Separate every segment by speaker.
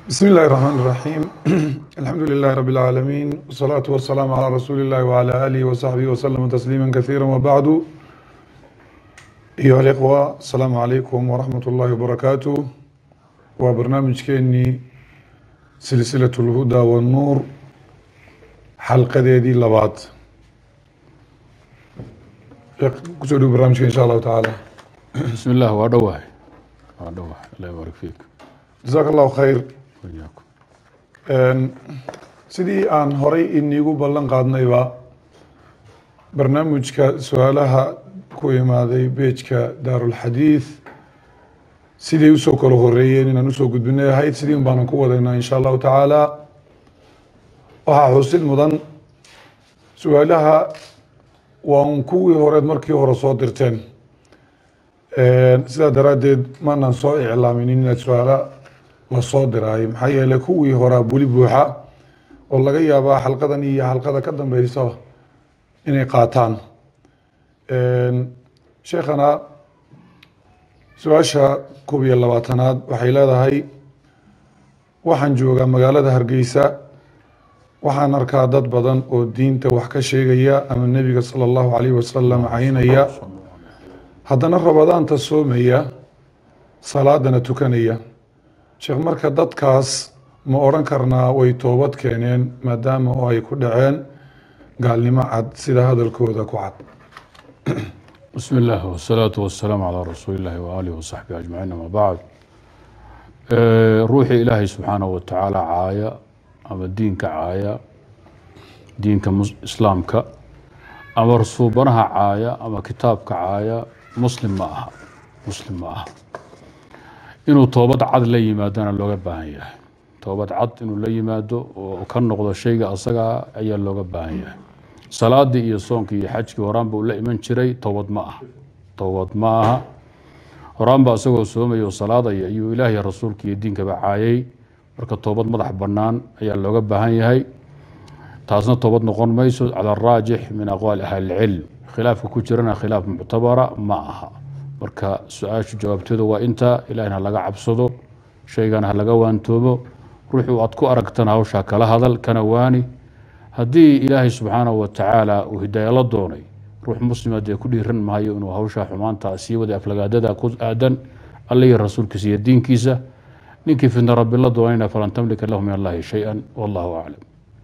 Speaker 1: بسم الله الرحمن الرحيم الحمد لله رب العالمين والصلاة والسلام على رسول الله وعلى آله وصحبه وسلم تسليما كثيرا وبعد أيها الإخوة السلام عليكم ورحمة الله وبركاته وبرنامج كيني سلسلة الهدى والنور حلقة دي لبعض كسودو برنامج إن شاء الله تعالى
Speaker 2: بسم الله waa dhowahay waa dhowahay allah ybarik fiik
Speaker 1: جزاك الله خير
Speaker 2: wayaakum
Speaker 1: sidii aan horay iniigu ballan qaadnayba barnaamijka su-aalaha ku imaaday beejka daarulxadiid siday usoo kala horeeyeen inaan usoo gudbinay ahayd sidii un baanan ku wadaynaa insha allahu tacaala waxaa xusid mudan su-aalaha waa un kuwii horeed markii hore soo dirteen sidaa daraaddeed maanaan soo iclaaminin inaad su-aala lasoo diraayo maxaa yeeley kuwii horaa buli buuxa oo laga yaabaa xalqadan iyo xalqada ka dambeysa inay qaataan sheekhana su-aasha koob iyo labaatanaad waxay leedahay waxaan joogaa magaalada hargeysa waxaan arkaa dad badan oo diinta wax ka sheegaya ama nebiga sala allahu calayhi wasalam caynaya haddana rabadaanta soomaya salaadana tukanaya sheekh marka dadkaas ma odhan karnaa way toobad keeneen maadaama oo ay ku dhaceen gaalnimo cad sida hadalkooda ku cad
Speaker 2: بسم الله والصلاة والسلام على رسول الله وآله وصحبه أجمعين أما بعد ruuxii ilaahay subxaanaه wa tacaala caaya ama diinka caaya diinka mus- islaamka ama rasuubanaha caaya ama kitaabka caaya muslim ma aha muslim ma aha inuu toobad cad la yimaadona looga baahan yahay toobad cad inuu la yimaado oo ka noqdo shayga asagaa ayaa looga baahan yahay salaadii iyo soonkii iyo xajkii horaanba uu la iman jiray toobad ma aha toobad ma aha horaanba isagoo soomaya oo salaadaya ayuu ilaahay rasuulka iyo diinkaba caayay marka toobad madax bannaan ayaa looga baahan yahay taasna toobad noqon mayso cala araajix min aqwaali ahli ilcilm khilaafka ku jirana khilaaf muctabara ma aha marka su-aashu jawaabteedu waa intaa ilahina laga cabsado shaygana ha laga waantoobo ruuxuu aad ku aragtana hawshaa kala hadal kana waani haddii ilaahay subxaanahu wa tacaala uu hidaayo la doonay ruux muslima dee ku dhiiran maayo inuu hawshaa xumaanta sii waday aflagaadada ku aadan alla iyo rasuulkiisa iyo diinkiisa ninkii fidna rabbi la doonayna falan tamlika lahu min allahi shay-an wallahu aclam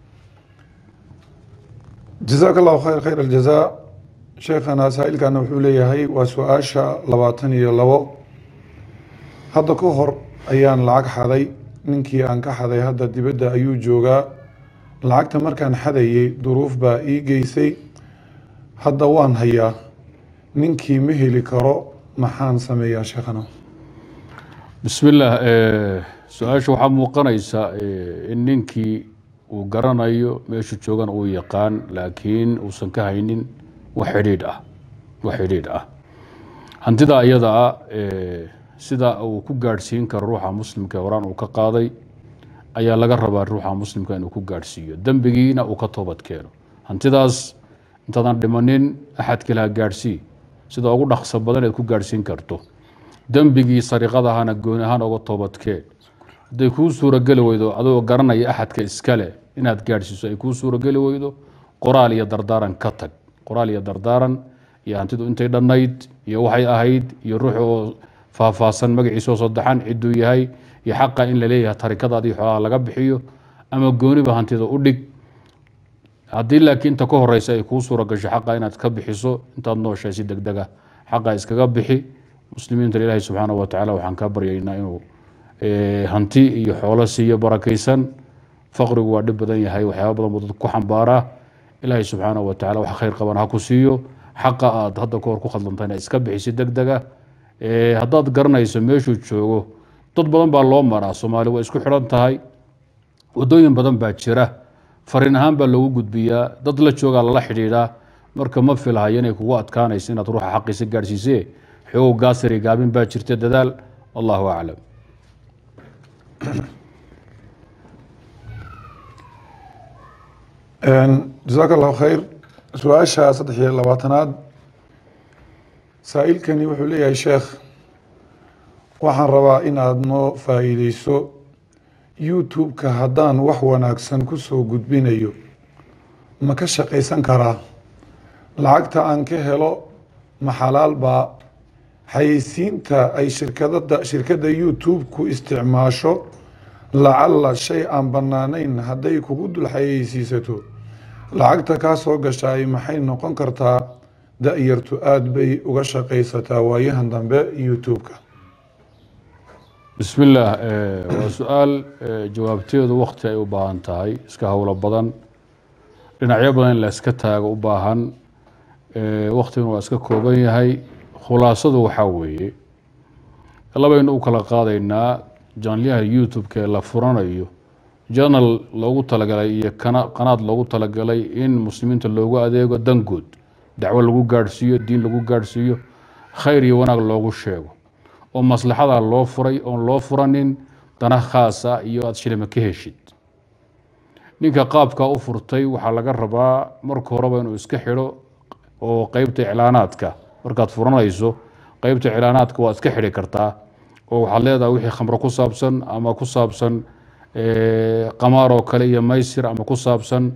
Speaker 1: jazaaka allahu khayr khayr aljazaa sheekhana saa-ilkana wuxuu leeyahay waa su-aasha labaatan iyo labo hadda ka hor ayaan lacag xaday ninkii aan ka xaday hadda dibadda ayuu joogaa lacagta markaan xadayay duruuf baa ii geysay hadda waan hayaa ninkii ma heli karo maxaan sameeyaa sheekhana
Speaker 2: bismi illaah su-aasha waxaa muuqanaysa in ninkii uu garanayo meeshu joogan uu yaqaan laakiin uusan ka haynin wax xidhiidh ah wax xidhiidh ah hantida iyada ah sida uu ku gaadhsiin karo ruuxa muslimka ee horaan uu ka qaaday ayaa laga rabaa ruuxa muslimka inuu ku gaadhsiiyo dembigiina uu ka toobad keeno hantidaas intaadan dhimanin axad kale ha gaadhsii sida ugu dhaqso badan eed ku gaadhsiin karto dembigii sariqadahana gooni ahaan oga toobadkeen hadday kuu suurageli weydo adoo garanaya axadka iskale inaad gaadhsiiso ay kuu suurageli weydo qoraal iyo dardaaran ka tag qoraal iyo dardaaran iyo hantidu intay dhannayd iyo waxay ahayd iyo ruux oo faahfaahsan magaciisoo saddexan ciduu yahay iyo xaqa in la leeyahay tarikadaadii xoolaha laga bixiyo ama gooniba hantida u dhig haddii laakiin inta ka horeysa ay kuu suura gasho xaqa inaad ka bixiso intaad nooshahay si deg dega xaqa iskaga bixi muslimiinta ilaahi subxaana wa tacaala waxaan kaa baryaynaa inuu hanti iyo xoolo siiyo barakaysan faqrigu waa dhib badan yahay waxyaaba badan buu dadku ku xambaaraa ilaahi subxaana wa tacala wax khayr qaban ha ku siiyo xaqa aad hadda ka hor ku khaldantayna iska bixisi deg dega haddaad garanayso meeshuu joogo dad badan baa loo maraa soomaali waa isku xidhan tahay wadooyin badan baa jira fariin ahaan baa loogu gudbiyaa dad la joogaa lala xidhiidhaa marka ma filahayo inay kugu adkaanayso inaad ruuxa xaqiisa gaadhsiisee xoogo gaasari gaabin baa jirta dadaal wallahu aclam
Speaker 1: jazaaka allahu khayr su-aasha saddex iyo labaatanaad saa-ilkani wuxuu leeyahay sheekh waxaan rabaa inaad noo faa'iideyso youtube-ka haddaan wax wanaagsan ku soo gudbinayo ma ka shaqaysan karaa lacagta aan ka helo ma xalaal baa xayeysiinta ay shirkadada shirkadda youtube-ku isticmaasho lacalla shay aan bannaanayn hadday kugu dul xayeysiisato lacagta kaa soo gashaay maxay noqon kartaa da-yartu aada bay uga shaqaysataa waayahan dambe youtube-ka
Speaker 2: bismi illaah waa su-aal jawaabteedu wakti ay u baahan tahay iska howlo badan dhinacyo badan in la iska taago u baahan waktiguna waa iska kooban yahay khulaasadu waxaa weeye labaynu u kala qaadaynaa janlyaha youtube-ka ee la furanayo janal loogu talagalay iyo qanaad loogu talagalay in muslimiinta loogu adeego dangood dacwo lagu gaadhsiiyo diin lagu gaadhsiiyo khayr iyo wanaag loogu sheego oo maslaxada loo furay oon loo furanin dana khaasa iyo aada shilima ka heshid ninka qaabkaa u furtay waxaa laga rabaa marka horeba inuu iska xidho oo qeybta iclaanaadka markaad furanayso qeybta iclaanaadka waad iska xidhi kartaa oo waxaad leedahay wixii khamro ku saabsan ama ku saabsan qamaar oo kale iyo maysir ama ku saabsan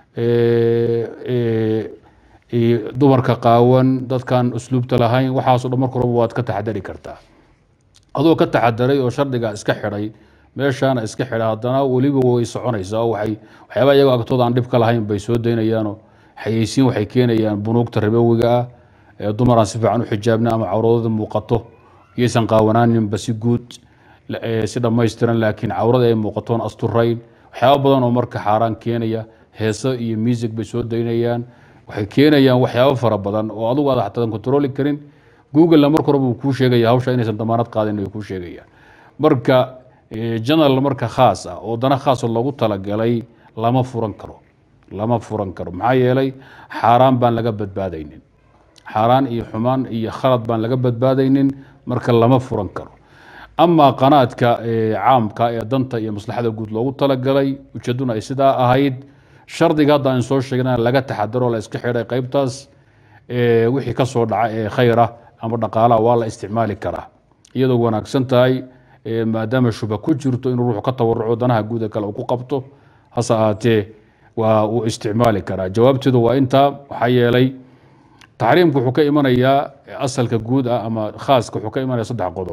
Speaker 2: dumarka qaawan dadkan usluubta lahayn waxaaso dhan marka horeba waad ka taxadari kartaa adoo ka taxadaray oo shardigaa iska xidhay meeshaana iska xidha haddana weliba way soconaysaa oo waay waxyaaba iyagoo agtooda aan dhib ka lahayn bay soo daynayaanoo xayeysiin waxay keenayaan bunuugta rabowiga ah ee dumaraan si fiican u xijaabna ama cawradooda muuqato iyaysan qaawanaaninba si guud si dhammaystiran laakiin cawrada ay muuqatoon asturayn waxyaaba badan oo marka xaaraan keenaya heeso iyo music bay soo daynayaan waxay keenayaan waxyaabo fara badan oo adugu aad xataa controli karin googlena marka horeba uu kuu sheegaya hawsha inaysan damaanad qaadin ay kuu sheegayaan marka janal marka khaas ah oo dana khaasa loogu talagalay lama furan karo lama furan karo maxaa yeelay xaaraan baan laga badbaadaynin xaaraan iyo xumaan iyo khalad baan laga badbaadaynin marka lama furan karo amaa qanaadka caamka ee danta iyo maslaxada guud loogu talagalay ujeeduna ay sidaa ahayd shardiga hadda aan soo sheegna laga taxadaro la iska xidhay qeybtaas wixii ka soo dhaca ee khayra ama dhaqaalaha waa la isticmaali karaa iyadoo wanaagsan tahay maadaama shubha ku jirto inuu ruuxu ka tawaruco danaha guuda kale uu ku qabto hase ahaatee waa uu isticmaali karaa jawaabteedu waa intaa waxaa yeelay taxriimku wuxuu ka imanayaa asalka guud ah ama khaaska wuxuu ka imanaya saddex qodob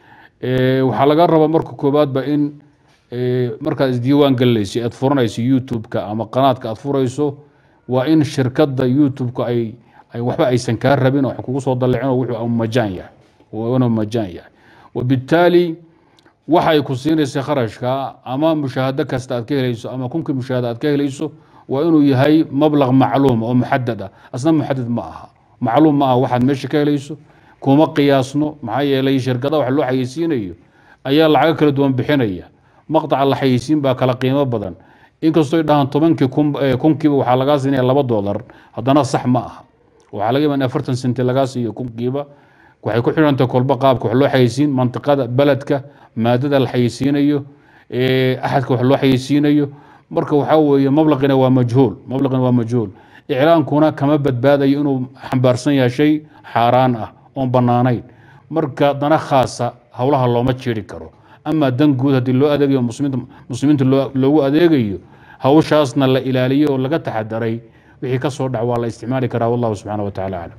Speaker 2: waxaa laga rabaa marka koowaadba in markaad isdiiwaan gelinayso aad furanayso youtube-ka ama qanaadka aad furayso waa in shirkadda youtube-ka ay waxba aysan kaa rabin oo kugu soo dallicin oo wuxuu majaan yahay inuu majaan yahay wabittaali waxay ku siinaysa kharashka ama mushaahado kasta aad ka helayso ama kunkii mushaahada aad ka helayso waa inuu yahay mablaq macluum oo muxadad ah asna muxadad ma aha macluum ma aha waxaad meesha ka helayso kuma qiyaasno maxaa yeelay shirkada wax loo xayeysiinayo ayaa lacago kala duwan bixinaya maqtaca la xayeysiin baa kala qiimo badan inkastoo dhahaan tobankii kunkiiba waxaa lagaa siinaya laba dolar haddana sax ma aha waxaa laga yaaba in afartan senti lagaa siiyo kunkiiba waxay ku xidhantay kolba qaabka wax loo xayeysiin mantiqada beledka maadada la xayeysiinayo axadka wax loo xayeysiinayo marka waxaa weeye mablaqina waa majhuul mablaqina waa majhuul iclaankuna kama badbaadayo inuu xambaarsan yahay shay xaaraan ah oon bannaanayn marka dana khaasa howlaha looma jeeri karo ama dan guud haddii loo adeegayo muslimiinta loogu adeegayo hawshaasna la ilaaliyo oo laga taxadaray wixii ka soo dhac waa la isticmaali karaa wallahu subxaana wa tacaala aclam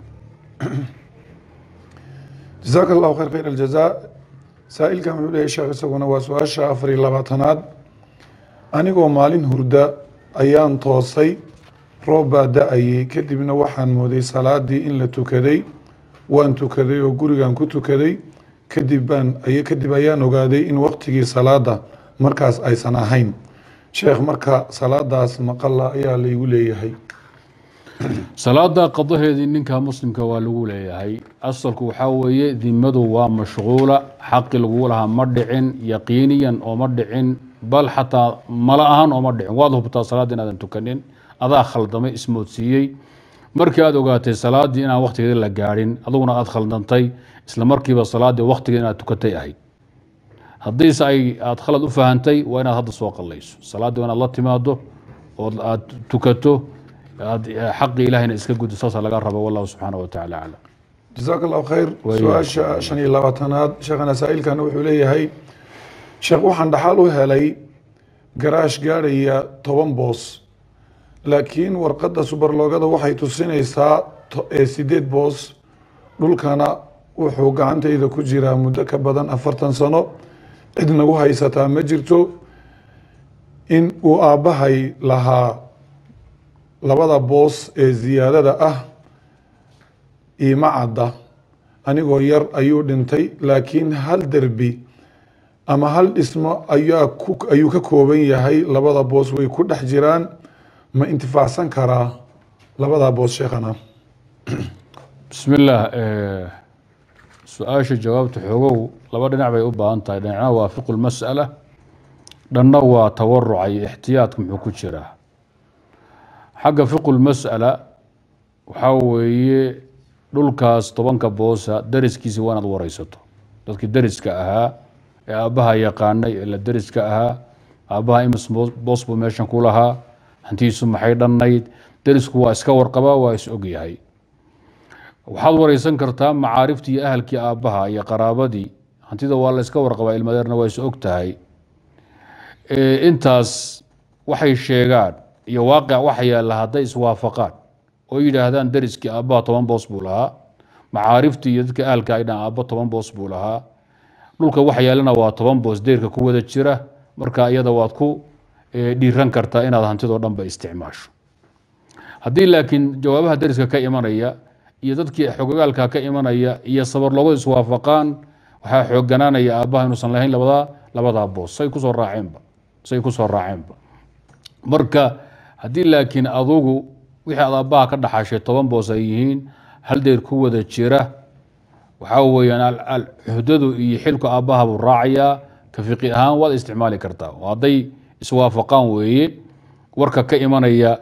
Speaker 1: jasaaka allahu khayr khayr aljazaa saa-ilkan wuxuu leeyahy sheekh isaguna waa su-aasha afar iyo labaatanaad anigoo maalin hurda ayaan toosay roob baa da-ayay kadibna waxaan mooday salaadii in la tukaday waan tukaday oo gurigan ku tukaday kadib baan kadib ayaan ogaaday in waqtigii salaada markaas aysan ahayn sheekh marka salaadaas maqala ayaa laygu leeyahay
Speaker 2: salaada qadaheedii ninka muslimka waa lagu leeyahay asalku waxaa weeye dimadu waa mashquula xaqi lagu lahaa ma dhicin yaqiiniyan ooma dhicin bal xataa mala ahaan ooma dhicin waad hubtaa salaadda inaadan tukanin adaa khaldamay ismoodsiiyey markii aad ogaatay salaaddii inaan waqtigeeda la gaadhin aduguna aad khaldantay isla markiiba salaaddii waqtigeeda inaad tukatay ahayd haddiise ay aad khalad u fahantay waa inaad hadda soo qallayso salaaddii waa inaad la timaado oo aad tukato aad xaqii ilahayna iska guddo saasa laga rabo wallahu subxaana wa tacaala aclam
Speaker 1: jasaaka allahu khayr
Speaker 2: Wa
Speaker 1: su-aasha
Speaker 2: iyaakum.
Speaker 1: shan iyo labaatanaad sheekhana saa-ilkana wuxuu leeyahay sheekh waxaan dhaxal u helay garaash gaadhaya toban boos laakiin warqadda subarloogada waxay tusinaysaa sideed boos dhulkana wuxuu gacantayda ku jiraa muddo ka badan afartan sano cid nagu haysataa ma jirto in uu aabbahay lahaa labada boos ee ziyaadada ah iima cadda anigoo yar ayuu dhintay laakiin hal derbi ama hal dhismo ayaa ku ayuu ka kooban yahay labada boos way ku dhex jiraan ma intifaacsan karaa labadaa boos sheekhana
Speaker 2: bismi illaah su-aasha jawaabta xoogow laba dhinac bay u baahan tahay dhinacna waa fiqu lmas'ala dhanna waa tawaruca iyo ixtiyaadka muxuu ku jiraa xagga fiqu lmas'ala waxaa weeye dhulkaas tobanka boosa dariskiisi waa inaad wareysato dadkii dariska ahaa ee aabbaha yaqaanay ee la dariska ahaa aabbaha imis boos buu meeshan ku lahaa hantiisu maxay dhannayd darisku waa iska warqabaa waa is ogyahay waxaad wareysan kartaa macaariftii iyo ahalkii aabbaha iyo qaraabadii hantida waa la iska warqabaa ilmadeerna waa is og tahay intaas waxay sheegaan iyo waaqic waxa yaalla hadday iswaafaqaan oo yidhaahdaan dariskii aabbaha toban boos buu lahaa macaariftii iyo dadka ahalka ay dhahaan aabba toban boos buu lahaa dhulka waxa yaallana waa toban boos deyrka ku wada jira marka iyada waad ku dhiiran kartaa inaad hantidoo dhanba isticmaasho haddii laakiin jawaabaha dariska ka imanaya iyo dadkii xogogaalka ka imanaya iyo sabarloogadu iswaafaqaan waxaa xoogganaanaya aabbaha inuusan lahayn labadaa labadaa boos say kusoo raaceenba say kusoo raaceenba marka haddii laakiin adugu wixii aad aabbaha ka dhaxashay toban boos ay yihiin hal deyr ku wada jira waxaa weeyaan xuhdadu iyo xilku aabbaha buu raacayaa ka fiqi ahaan waad isticmaali kartaa oo hadday iswaafaqaan weeye warka ka imanaya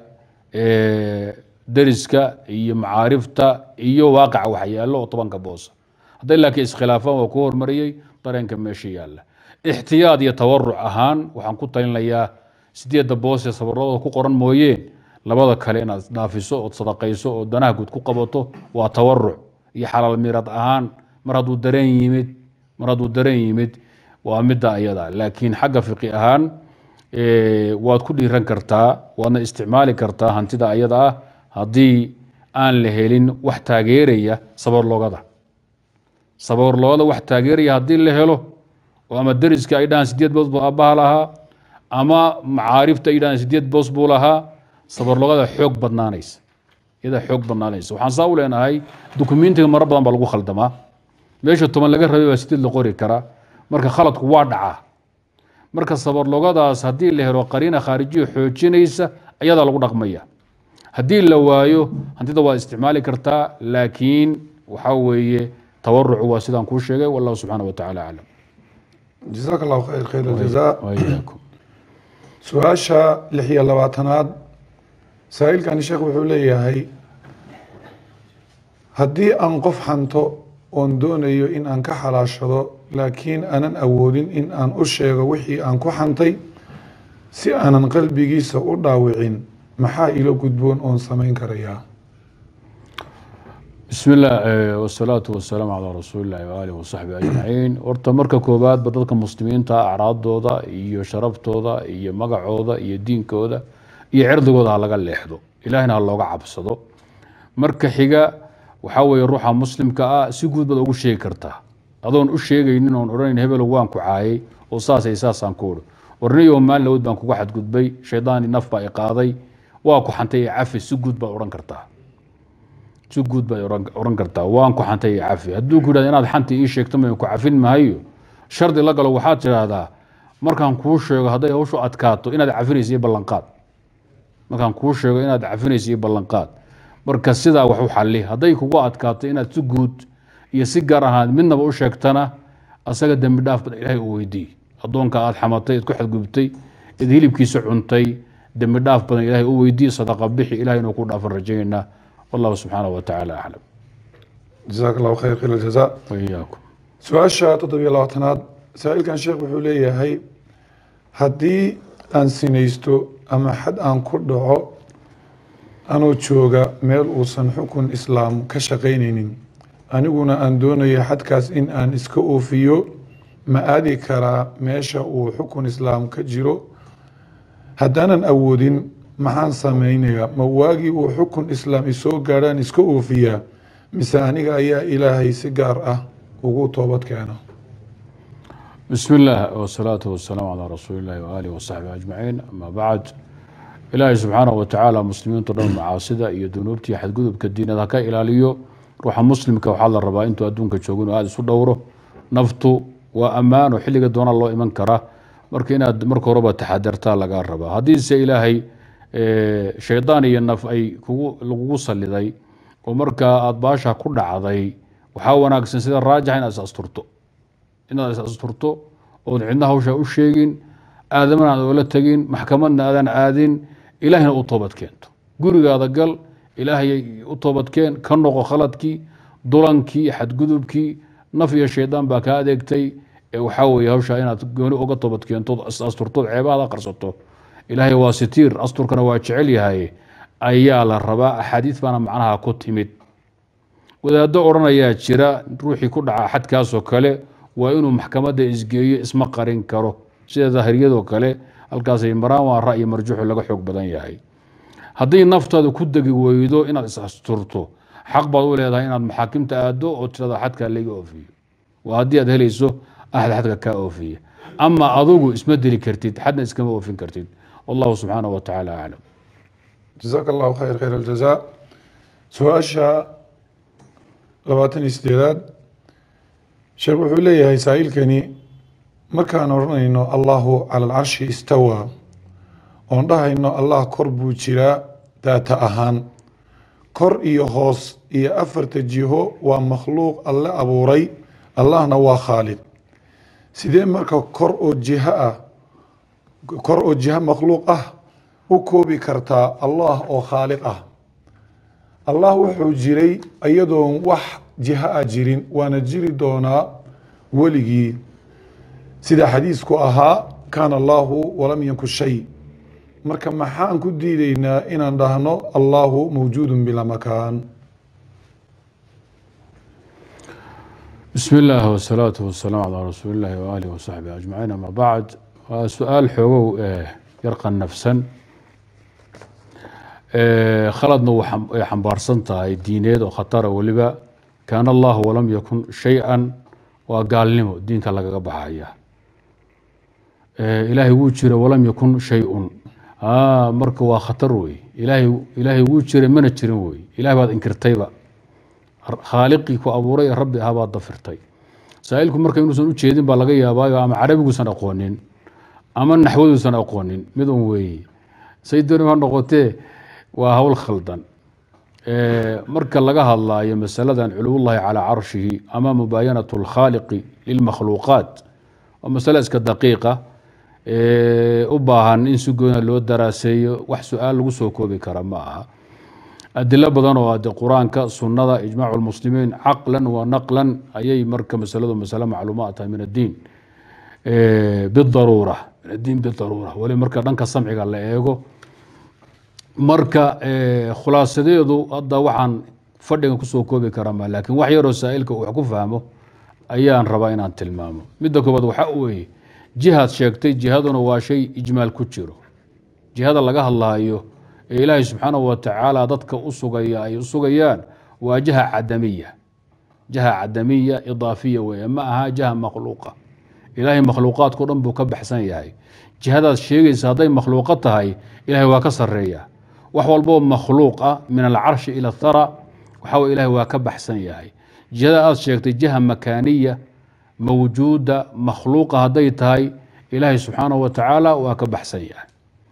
Speaker 2: dariska iyo macaarifta iyo waaqica wax yaallo oo tobanka boosa hadday laakiin iskhilaafaan waa ku hormariyey dareenka meesha yaalla ixtiyaad iyo tawaruc ahaan waxaan ku talinayaa sideedda boos ee sabarladooda ku qoran mooyeen labada kale inaad isdhaafiso ood sadaqayso oo danaha guud ku qabato waa tawaruc iyo xalaal mirad ahaan mar hadduu dareen yimid mar hadduu dareen yimid waa midda ayada laakiin xagga fiqi ahaan waad ku dhiiran kartaa waadna isticmaali kartaa hantida ayada ah haddii aan la helin wax taageeraya sabarloogada sabarloogada wax taageeraya haddii la helo oo ama dariska ay dhahaan sideed boos buu aabbaha lahaa ama macaarifta ay dhahaan sideed boos buu lahaa sabarloogada xoog badnaanaysa iyada xoog badnaanaysa waxaan saa u leenahay dukumentiga maro badan baa lagu khaldamaa meesha toban laga rabay baa sideed la qori karaa marka khaladku waa dhacaa marka sabarlogadaas haddii la helo qariina khaarijiya xoojinaysa ayadaa lagu dhaqmaya haddii la waayo hantida waa isticmaali kartaa laakiin waxaa weeye tawarucu waa sidaan kuu sheegay wallahu subxaana wa tacaala aclam
Speaker 1: jasaaka allahu khayr khayr aljazaa
Speaker 2: wayaakum
Speaker 1: su-aasha lix iyo labaatanaad saa-iilkani sheekh wuxuu leeyahay haddii aan qof xanto oon doonayo in aan ka xalaashado laakiin aanan awoodin in aan u sheego wixii aan ku xantay si aanan qalbigiisa u dhaawicin maxaa ilo gudboon oon samayn karayaa
Speaker 2: bismi illah wasalaatu wasalaamu calaa rasuuli illahi waaalih wasaxbi ajmaciin horta marka koowaadba dadka muslimiinta acraadooda iyo sharaftooda iyo magacooda iyo diinkooda iyo cirdigooda ha laga leexdo ilahina ha looga cabsado marka xiga waxaa weeye ruuxa muslimka ah si guud baad ugu sheegi kartaa adoon u sheegaynin oon odhanayn hebelow waan ku caayay oo saasay saasaan ku odhi warniyo maalin lawood baan kuga xadgudbay shaydaani naf baa i qaaday waa ku xantay ee cafi si guud baad odhan kartaa si guud baad odhan kartaa waan ku xantay ee cafi hadduu ku yidhahda inaad xanti ii sheegto mayn ku cafin mahayo shardi la galo waxaad tidhaahdaa markaan kuu sheego hadday hawshu adkaato inaad cafinaysa iyo ballanqaad markaan kuu sheego inaad cafinaysa iyo ballanqaad marka sidaa wax u xalli hadday kugu adkaato inaad si guud iyo si gaar ahaan midnaba u sheegtana asaga dembi dhaaf badan ilaahay u weydiiy addoonka aad xamatay id ku xadgubtay id hilibkiisa cuntay dembi dhaaf badan ilaahay u weydiiy sadaqa bixi ilahay inuu ku dhaafan rajaynaa wallahu subxaanahu wa tacaala aclam
Speaker 1: jasaaka allahu khayr khayr aljazaa
Speaker 2: waiyaakum
Speaker 1: su-aasha toddobiyo labaatanaad saa-iilkan sheekh wuxuu leeyahay haddii aan sinaysto ama xad aan ku dhaco anoo jooga meel uusan xukun islaam ka shaqaynaynin aniguna aan doonayo xadkaas in aan iska oofiyo ma aadi karaa meesha uu xukun islaam ka jiro haddaanan awoodin maxaan samaynayaa ma waagii uu xukun islaam isoo gaadhaan iska oofiyaa mise aniga ayaa ilaahay si gaar ah ugu toobad keena
Speaker 2: بسم الله والصلاة والسلام على رسول الله وآله وصحبه أجمعين أما بعد إلهي سبحانه وتعالى مسلمين تضم معاصدة iyo dunuubtii xadgudubka diinada ha ka ilaaliyo ruuxa muslimka waxaa la rabaa intuu adduunka joogin oo aada isu dhowro naftu waa ammaano xilliga doona loo iman karaa marka inaad marka horeba taxadartaa lagaa rabaa haddiise ilaahay shaydaan iyo naf ay kugu lagugu saliday oo markaa aada baasha ku dhacday waxaa wanaagsan sida raajixa inaad is asturto inaad is asturto ood cidna hawsha u sheegin aadamana aad oola tegin maxkamadna aadan aadin ilaahina u toobad keento gurigaada gal ilaahay u toobadkeen ka noqo khaladkii dulankii xadgudubkii naf iyo shaydaan baa kaa adeegtay ee waxaa weeye hawsha inaad gooni uga toobad keentood is asturtood ceebahaada qarsato ilaahay waa sitiir asturkana waa jecel yahay ayaa la rabaa axaadiis baana macnaha ku timid wadaado odhanayaa jira ruuxii ku dhaca xadkaasoo kale waa inuu maxkamadda isgeeyo isma qarin karo sida daahiriyadoo kale halkaasay maraan waa ra'yi marjuuxu laga xoog badan yahay haddii naftaada ku degi weydo inaad is asturto xaq baad u leedahay inaad maxaakimta aado oo tirada xadkaa laga oofiyo waa haddii aad helayso axad xadka kaa oofiya ama adugu isma deli kartid xadna iskama oofin kartid wallahu subxaanahu wa tacaala aclam
Speaker 1: jazaaka allahu khayr khayr aljazaa su-aasha labaatan iyo sideedaad sheekh wuxuu leeyahay saa'ilkani markaan odhanayno allahu cala alcarshi istawaa oon dhahayno allah kor buu jiraa daata ahaan kor iyo hoos iyo afarta jiho waa makhluuq alle abuuray allahna waa khaalid sidee marka kor oo jiho ah kor oo jiho makhluuq ah u koobi kartaa allah oo khaaliq ah allah wuxuu jiray iyadoon wax jiho ah jirin waana jiri doonaa weligii sida xadiisku ahaa kaana allahu walam yanku shay marka maxaan ku diideynaa inaan dhahno allahu mawjuudun bilaa makaan
Speaker 2: بسم الله والصلاة والسلام على رسول الله وآله وصحبه أجمعين أما بعد سؤال حقوق يرقى نفسا خلدنا وحنبارسنتا دينيد وخطر ولبا كان الله ولم يكن شيئا وقال نمو دينك لغا بحايا إلهي وجر ولم يكن شيء آه مرك وخطر وي إلهي إلهي وجر من جرين وي إلهي بعد انكرتيبا khaaliqii ku abuuray rabbi ahabaad dafirtay saa-ilku marka inuusan u jeedin baa laga yaabaayo ama carabiguusan aqoonin ama naxwaduusan aqoonin mid un weeye saydoni ha noqotee waa hawl khaldan marka laga hadlaayo masaladan culuwullahi calaa carshihi ama mubaayanat lkhaaliqi lilmakhluuqaat waa masale iska daqiiqa u baahan in si goona loo daraaseeyo wax su-aal lagu soo koobi kara ma aha adilo badan oo ade qur-aanka sunada ijmaacu lmuslimiin caqlan wa naqlan ayay marka masaladu masale macluumaad tahay min addiin bidaruura min addiin bidaruura weli marka dhanka samciga la eego marka khulaasadeedu hadda waxaan fadhigan kusoo koobi karaa ma laakiin wax yaroo saa-ilka wax ku fahmo ayaan rabaa inaan tilmaamo midda koobaad waxa weeye jihaad sheegtay jihaduna waa shay ijmaal ku jiro jihada laga hadlaayo ee ilaahay subxaanahu wa tacaala dadka u sugaya ay u sugayaan waa jaha cadamiya jaha cadamiya idaafiya weeye ma aha jaha makhluuqa ilaahay makhluuqaadkao dhan buu ka baxsan yahay jihadaad sheegaysa hadday makhluuqo tahay ilahay waa ka sareeya wax walboo makhluuq ah min alcarshi ila athara waxa wey ilahay waa ka baxsan yahay jihada aad sheegtay jaha makaaniya mawjuuda makhluuqa hadday tahay ilaahay subxaanahu wa tacaala waa ka baxsan yahay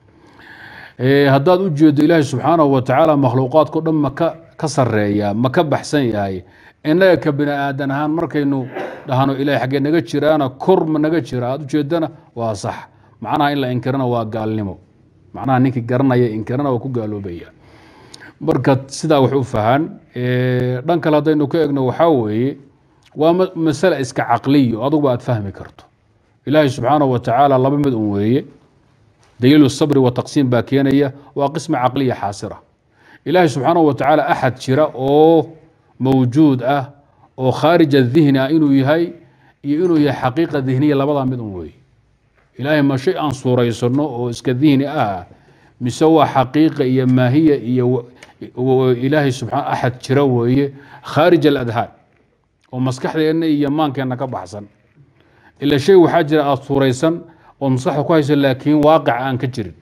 Speaker 2: haddaad u jeedo ilaahay subxaanahu wa tacaala makhluuqaadkao dhan maka ka sareeya ma ka baxsan yahay innaga ka bini aadan ahaan markaynu dhahno ilahay xaggee naga jiraana kor ma naga jira aad ujeedana waa sax macnaha in la inkirana waa gaalnimo macnaha ninkii garanaya inkirana waa ku gaaloobaya marka sidaa wax u fahan dhan kale haddaynu ka egno waxaa weeye waa masale iska caqliyo aduguba aad fahmi karto ilaahay subxaanahu wa tacaala laba mid un weeye daliilu sabri wa taqsiim baa keenaya waa qisma caqliya xaasira ilaahay subxaanahu wa tacaala axad jira oo mawjuud ah oo khaarij adihni ah inuu yahay iyo inuu yahay xaqiiqa dihniya labadaa mid un weeye ilaahay ma shay aan suuraysano oo iska dihni ah mise waa xaqiiqa iyo maahiya iyo ilaahay subxaan axad jira weeye khaarij aladhaan oo maskaxdeenna iyo maankeenna ka baxsan ila shay waxaa jira aada suuraysan oo maskaxda ku hayso laakiin waaqic aan ka jirin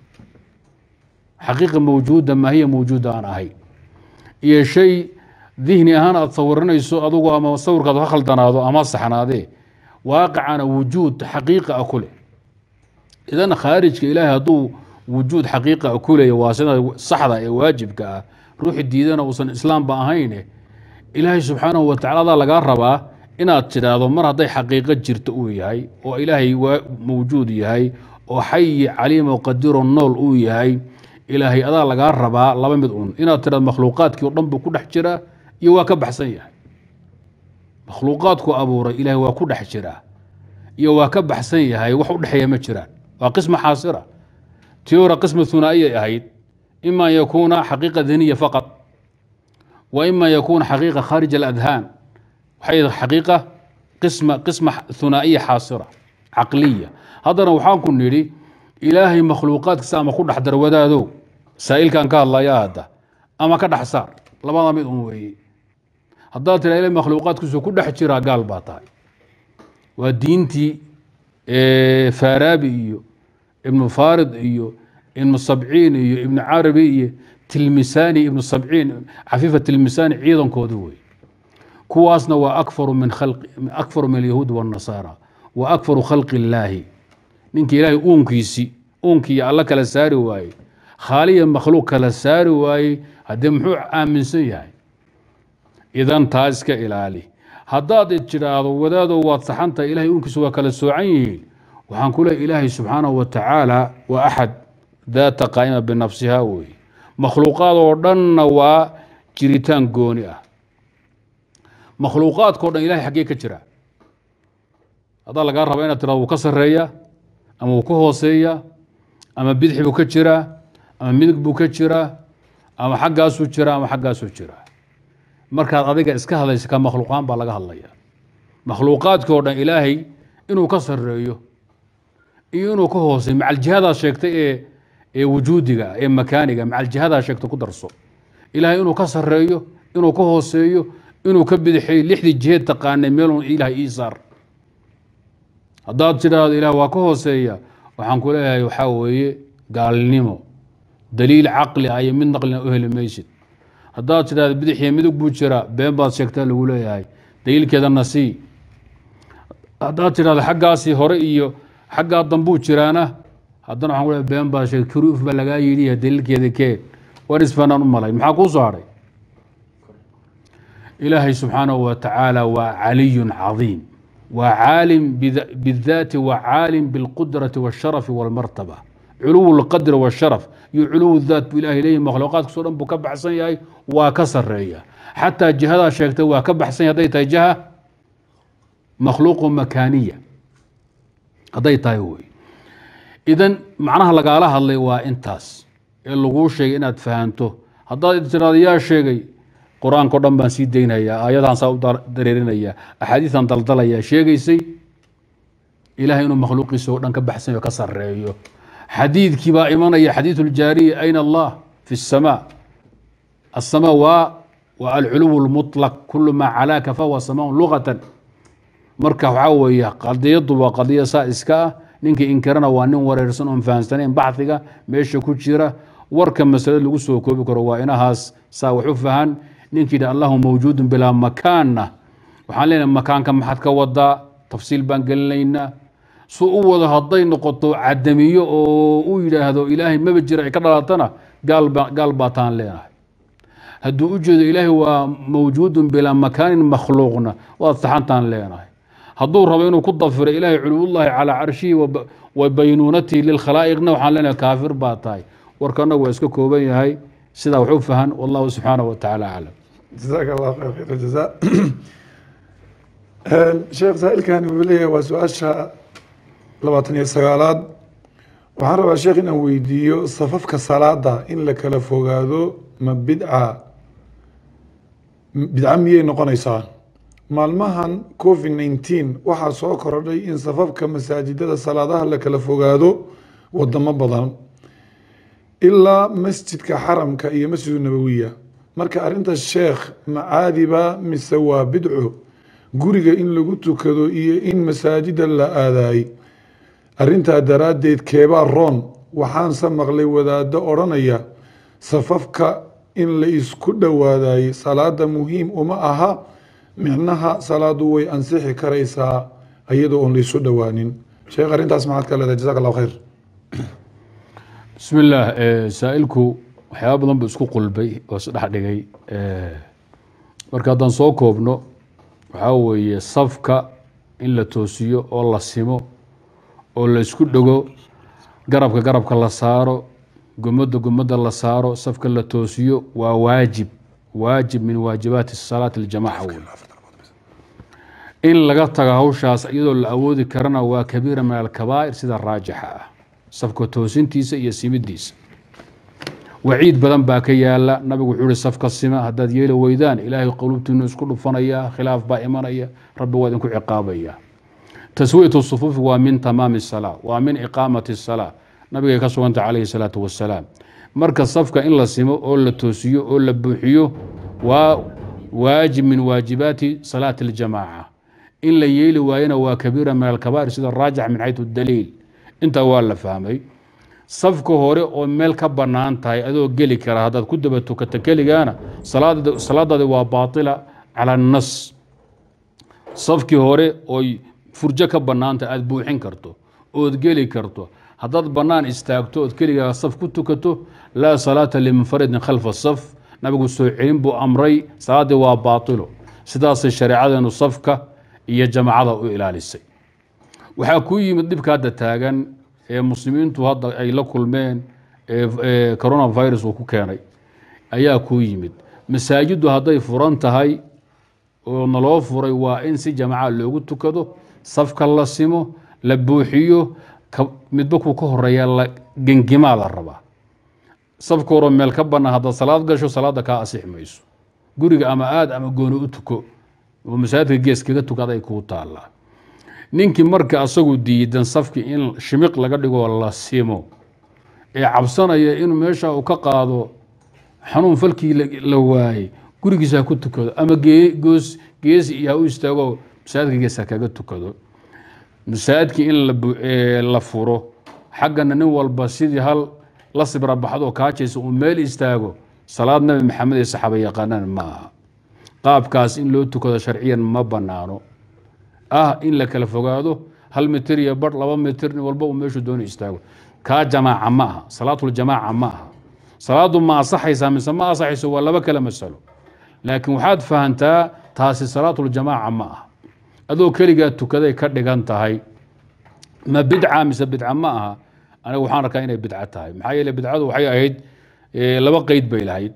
Speaker 2: xaqiiqa mawjuuda maahiya mawjuuda aan ahay iyo shay dihni ahaan aada sawiranayso adugu ama sawirkaad ka khaldanaado ama saxnaadee waaqicana wujuud xaqiiqa a ku leh idan khaarijka ilaahay hadduu wujuud xaqiiqa a ku leeya waa sida saxda ee waajibka ah ruuxi diidana uusan islaamba ahayne ilaahay subxaanahu watacala adaa lagaa rabaa inaad tidhaahdo mar hadday xaqiiqo jirto uu yahay oo ilaahay mawjuud yahay oo xayi caliimo qadiro nool uu yahay ilaahay adaa lagaa rabaa laba mid un inaad tidhahdo makhluuqaadkii o dhan buu ku dhex jiraa iyo waa ka baxsan yahay makhluuqaadku abuuray ilaahay waa ku dhex jiraa iyo waa ka baxsan yahay wax u dhexeeya ma jiraan waa qisma xaasira tii hore qisma hunaa'iyay ahayd ima an yakuuna xaqiiqa daniya faqad wa ima an yakuuna xaqiiqa khaarij aladhaan waxay xaqiiqa qisma qisma hunaa'iya xaasira caqliya haddana waxaan ku nidhi ilaahay makhluuqaadkiisa ama ku dhex darwadaadow saa'ilkan ka hadlaya hadda ama ka dhex saar labada mid un weeye haddaad tira ilahay makhluuqaadkiisu ku dhex jiraa gaal baa tahay waa diintii faaraabi iyo ibnu farid iyo ibnu sabciin iyo ibnu carabi iyo tilmisani ibnu sabciin cafiifa tilmisani ciidankooda wey kuwaasna waa akfaru min akfaru min alyahuud wاnnasaara wa akfaru khalqi illaahi ninkii ilaahay uunkiisi uunkii alla kala saari waaye khaaliya makhluuq kala saari waaye haddee muxuu aaminsan yahay idan taa iska ilaali haddaad tidhaahdo wadaado waad saxantahay ilahay uunkiisu waa kala soocan yihiin waxaan ku leehay ilaahay subxaanahu wa tacaala waa axad daata qaa'ima binafsiha weeye makhluuqaad oo dhanna waa jiritaan gooni ah makhluuqaadkao dhan ilahay xaggee ka jira haddaa lagaa raba inaad tirado wuu ka sarreeya ama wuu ka hooseeya ama bidixi buu ka jiraa ama midig buu ka jiraa ama xaggaasuu jiraa ama xaggaasuu jiraa markaad adiga iska hadlaysa ka makhluuqaan baa laga hadlaya makhluuqaadkii o dhan ilaahay inuu ka sarreeyo iyo inuu ka hooseeyo macaljihadaa sheegtay ee ee wujuudiga ee makaaniga macaljihadaa sheegtay ku darso ilaahay inuu ka sarreeyo inuu ka hooseeyo inuu ka bidixeeyo lixdii jiheed taqaanay meelun ilaah ii saar haddaad tidhaahdo ilaah waa ka hooseeya waxaan ku leeyahay waxaa weeye gaalnimo daliil caqli ah iyo mid naqlina u heli maysid haddaad tidhahdo bidixiyo midug buu jiraa been baad sheegtaa lagu leeyahay daliilkeedana sii haddaad tidhahdo xaggaasii hore iyo xaggaa dambuu jiraana haddana waxaan ku leeyahay been baad sheegtay kuruuf baa lagaa yidhi daliilkeeda keen war isfanaan u malay maxaa kuu soo hadhay ilaahay subxaanahu wa tacaala waa caliyun cadiim waa caalim bidaati wa caalim bilqudrati waasharafi walmartaba culuw lqadri washaraf iyo culuw daat buu ilahay leeyahy makhluuqaadkaso dhan buu ka baxsan yahay waa ka sareeya xataa jihadaa sheegtay waa ka baxsan yahay hadday tahay jiha makhluuqu makaaniya hadday tahay wey idan macnaha lagaala hadlay waa intaas ee laguu sheegay inaad fahanto haddaad tiraado yaa sheegay qur-aanka o dhan baan sii daynayaa aayadaan saa u dareerinaya axaadiisan daldalaya sheegaysay ilahay inuu makhluuqiisa oo dhan ka baxsan yaho ka sareeyo xadiidkii baa imanaya xadiiث اljaariya ayn allah fi الsmاء الsmاء waa waa alculuw الmuطlq kul maa calaaka fahuwa samaء lugaة marka waxaa weeye qadiyadu waa qadiya saa iska ah ninkii inkirana waa nin wareersan oon fahamsanayn baxiga meesha ku jira warka masalada lagu soo koobi karo waa inahaas saa wax u fahan ninkii yidhi allahu mawjuudu bilaa makaanna waxaan leenahay makaanka maxaad ka wadaa tafsiil baan gelinaynaa su u wado hadday noqoto cadamiyo oo u yidhaahdo ilaahay maba jira ay ka dhalatana gaal baa taan leenahay hadduu u jeedo ilaahay waa mawjuudun bilaa makaanin makhluuqna waad saxantaan leenahay hadduu rabo inuu ku dafiro ilaahay culuwullaahi calaa carshihi wa baynuunatihi lilkhalaa'iqna waxaan leenahay kaafir baa tahay warka annagu waa iska kooban yahay sidaa wax u fahan wallahu subxaanahu wa tacaala aclam
Speaker 1: jazaak allah khayr khayr jazaa sheekh saa'ilkani wuxuu leeyahay waa su-aasha labaatan iyo sagaalaad waxaan rabaa sheekh inaan weydiiyo safafka salaada in la kala fogaado ma bidca bidca miyay noqonaysaa maalmahan covid nneteen waxaa soo kordhay in safafka masaajidada salaadaha la kala fogaado wadamo badan ilaa masjidka xaramka iyo masjidu nabowiya marka arrinta sheekh macaadiba mise waa bidco guriga in lagu tukado iyo in masaajida la aadaay arrintaa daraaddeed keebaa roon waxaanse maqlay wadaado odhanaya safafka in la isku dhowaadayey salaada muhiim uma aha micnaha salaadu way ansixi karaysaa iyadoo oon laisu dhowaanin sheekh arrintaas maxaad ka leedahay jazaak allahu khayr
Speaker 2: bismi illaah saa-ilku waxyaaba badan buu isku qulbay oo isdhex dhigay marka haddaan soo koobno waxaa weeye safka in la toosiyo oo la simo oo la isku dhego garabka garabka la saaro gomada gomada la saaro safka la toosiyo waa waajib waajib min waajibaati salaati اljamaca wey in laga tago hawshaas iyadoo la awoodi karana waa kabiira min alkabaa'ir sida raajixa ah safka toosintiisa iyo simidiisa waciid badan baa ka yaala nabigu wuxuu ihi safka sima haddaad yeeli weydaan ilaahay qulubtiinu isku dhufanaya khilaaf baa imanaya rabbi waa idinku ciqaabaya taswiyatu sufuufi waa min tamaami salaa waa min iqaamati salaa nabigay ka suganta calayhi salaatu wasalaam marka safka in la simo oo la toosiyo oo la buuxiyo waa waajib min waajibaati salaati اljamaaca in la yeeli waayana waa kabiira min alkabaa'ir sida raajix min xaytu daliil intaa waa la fahmay safka hore oo meel ka bannaan tahay adoo geli kara haddaad ku daba tukata keligaana salaadaadi waa baatila cala annas safkii hore oy furjo ka bannaantahay aada buuxin karto ood geli karto haddaad bannaan istaagto ood keligaa saf ku tukato laa salaata limunfaridin khalfa saf nabigu soo celin buu amray salaaddii waa baatilo sidaasay shareecadeenu safka iyo jamacada u ilaalisay waxaa kuu yimid dhibka hadda taagan ee muslimiintu hadda ay la kulmeen ee coronavirus uu ku keenay ayaa kuu yimid masaajiddu hadday furan tahay oo naloo furay waa in si jamaca loogu tukado safka la simo la buuxiyo midba kuu ka horeeya la gengimaa la rabaa safka horo meel ka bannaan haddaad salaad gasho salaadda kaa asix mayso guriga ama aad ama gooni u tuko oo masaajidka gees kaga tukaday kuu taallaa ninkii marka asagu diidan safkii in shimiq laga dhigoo la simo ee cabsanaya inuu meesha uu ka qaado xanuun falkii la waayey gurigiisa ha ku tukado ama goos geesi iyo ha u istaago masaajidka gees ha kaga tukado masaajidkii in la furo xaggana nin walba sidii hal la sibra baxdoo kaajaysa uu meel istaago salaad nabi maxamed ee saxaaba yaqaanaan ma aha qaabkaas in loo tukado sharciyan ma banaano ah in la kala fogaado hal mitir iyo bar laba mitir nin walba uu meeshu doona istaago kaa jamaaca ma aha salaatuljamaaca ma aha salaadu ma asaxaysaa mise ma asaxayso waa laba kale masalo laakiin waxaad fahantaa taasi salaatuljamaaca ma aha adoo keligaa tukaday ka dhigan tahay ma bidca mise bidca ma aha aniga waxaan arkaa inay bidco tahay maxaa yeele bidcadu waxay ahayd laba qeyd bay lahayd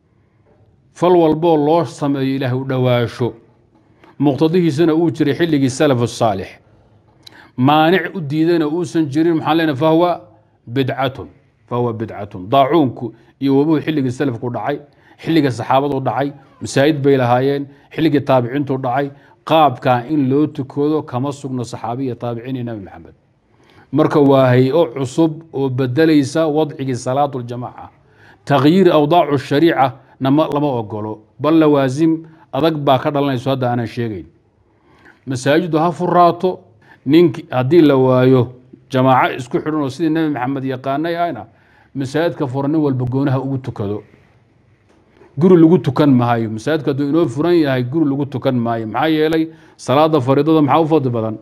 Speaker 2: fal walboo loo sameeyo ilaahay u dhowaasho muqtadihiisana uu jiray xilligii salaf saalix maanic u diidana uusan jirin maxaan leenahay fahwa bidcatun fahuwa bidcatun daacuunku iyo wabuhu xilligii salafku dhacay xilliga saxaabadu dhacay masaajid bay lahaayeen xilligii taabiciintu dhacay qaabkaa in loo tukado kama sugno saxaabiya taabiciin iyo nabi maxamed marka waa hay-o cusub oo bedelaysa wadcigii salaatu ljamaaca takhyiir awdaacu shariica lama ogolo bal lawaasim adag baa ka dhalanayso hadda aanan sheegeyn masaajiddu ha furaato nink haddii la waayo jamaaco isku xidhan oo sidii nebi maxamed yaqaanay ahna masaajidka fura nin walba goonaha ugu tukado guri lagu tukan maayo masaajidku hadduu inoo furan yahay guri lagu tukan maayo maxaa yeelay salaada fariidada maxaa u fadli badan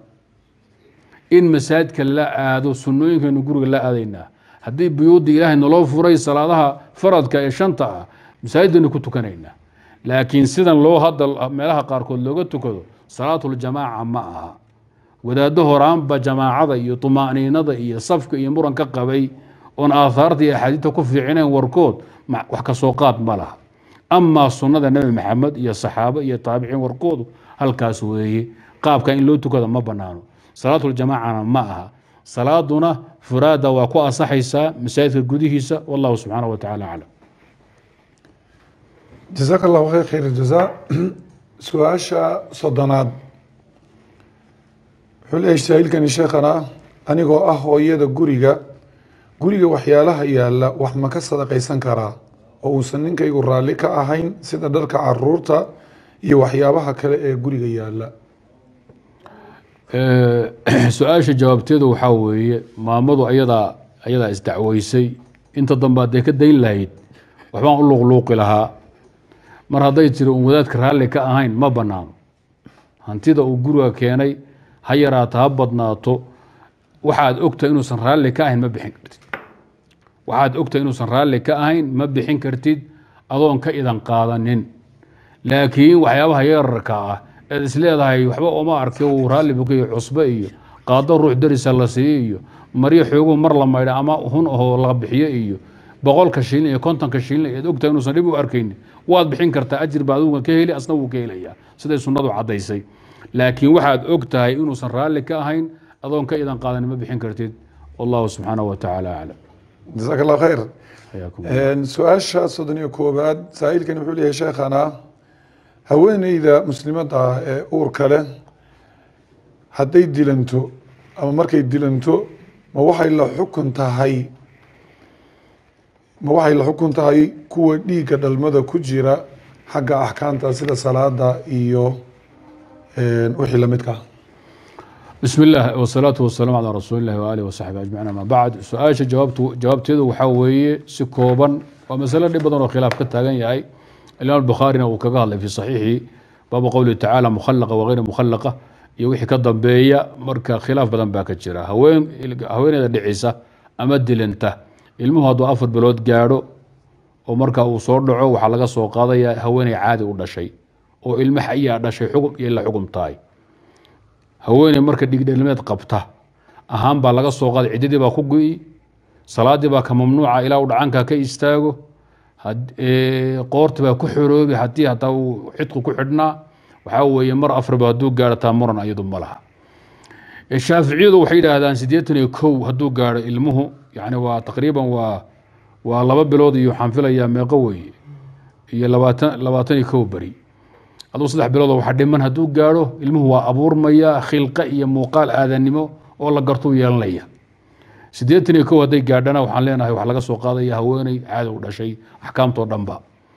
Speaker 2: in masaajidka la aado sunnooyinkaynu guriga la aadaynaa haddii buyuudda ilaahay naloo furay salaadaha faradka ee shanta ah masaajidaynu ku tukanaynaa laakiin sidan loo hadda meelaha qaarkood looga tukado salaatuljamaaca ma aha wadaaddo horaanba jamaacada iyo tumaaniinada iyo safka iyo muranka qabay oon aathaarta iyo axaadiidta ku fiicinayn warkood wax ka soo qaad ma laha amaa sunnada nebi maxamed iyo saxaabo iyo taabiciin warkoodu halkaas weeye qaabka in loo tukada ma banaano salaatuljamaacana ma aha salaaduna furaada waa ku asaxaysaa masaajidka gudihiisa wallahu subxaanaه wa tacala aclam
Speaker 1: jazaaka allahu khayr khayr jazaa su-aasha soddonaad wuxuu leeyahay saa'ilkani sheekhana anigoo ah hooyada guriga guriga waxyaalaha yaalla wax ma ka sadaqaysan karaa oo uusan ninkaygu raalli ka ahayn sida dharka caruurta iyo waxyaabaha kale ee guriga yaalla
Speaker 2: su-aasha jawaabteedu waxaa weeye maamadu ayadaa ayadaa isdacweysay inta dambe hadday ka dayn lahayd waxbaan u luuqluuqi lahaa mar hadday tiri uun wadaadka raalli ka ahayn ma banaano hantida uu guriga keenay ha yaraato ha badnaato waxaad ogtahay inuusan raalli ka ahayn ma bixin kartid waxaad ogtahay inuusan raalli ka ahayn ma bixin kartid adoon ka idan qaadanin laakiin waxyaabaha yararka ah eed isleedahay waxba oma arki uu raalli bukayo cusbe iyo qaado ruux darisa la siiyo iyo maryo xooguhu mar la maydha ama hun ahoo la bixiyo iyo boqolka shilin iyo kontonka shilin eed ogtahay inuusan dhib u arkaynin waad bixin kartaa ajir baa aduga ka heli asna wuu ka helayaa siday sunnadu caddaysay laakiin waxaad og tahay inuusan raalli ka ahayn adoon ka idan qaadanin ma bixin kartid wallahu subxaanahu wa tacaala aclam
Speaker 1: jasaak allah khayr
Speaker 2: xayaakum
Speaker 1: su-aasha soddon iyo koowaad saa'ilkani wuxuu leeyahay sheekhana haweeneyda muslimadda ah ee uurka leh hadday dilanto ama markay dilanto ma waxay la xukun tahay ma waxay la xukun tahay kuwa dhiigga dhalmada ku jira xagga axkaamta sida salaada iyo wixii lamidka ah
Speaker 2: بسم الله والصلاة والسلام على رسول الله وآله وصحبه أجمعين أما بعد سؤال جوابته جوابته وحوي سكوبا ومسألة دي بدن خلاف كتاغن ياي الإمام البخاري وكقال في صحيحه باب قوله تعالى مخلقة وغير مخلقة يوحي كدنبية مركا خلاف بدن باك جرا هوين هوين إذا دعيسة أما دلنته ilmuhu hadduu afar bilood gaadho oo markaa uu soo dhaco waxaa laga soo qaadaya haweeney caadi u dhashay oo ilmo xayaa dhashay xugum iyo la xugum tahay haweeney marka dhigdhelmeed qabta ahaan baa laga soo qaaday ciddadii baa ku gu'i salaadii baa ka mamnuuca ilaa uu dhacanka ka istaago qoorti baa ku xoroobi haddii hataa uu xidku ku xidhnaa waxaa weeye mar afarba hadduu gaadho taa muran iyadu ma laha shaaficiyadu waxay yidhaahdaan siddeetan iyo kow hadduu gaadho ilmuhu yani waa taqriiban waa waa laba bilood iyo waxaan filayaa meeqo weeye iyo labaatan labaatan iyo kow beri aduu saddex biloodoo waxa dhiman hadduu gaadho ilmuhu waa abuurmaya khilqa iyo muuqaal aadanimo oo la gartuu yeelanaya siddeetan iyo kow hadday gaadhana waxaan leenahay wax laga soo qaadaya haweeney caadi u dhashay axkaamtoo dhanba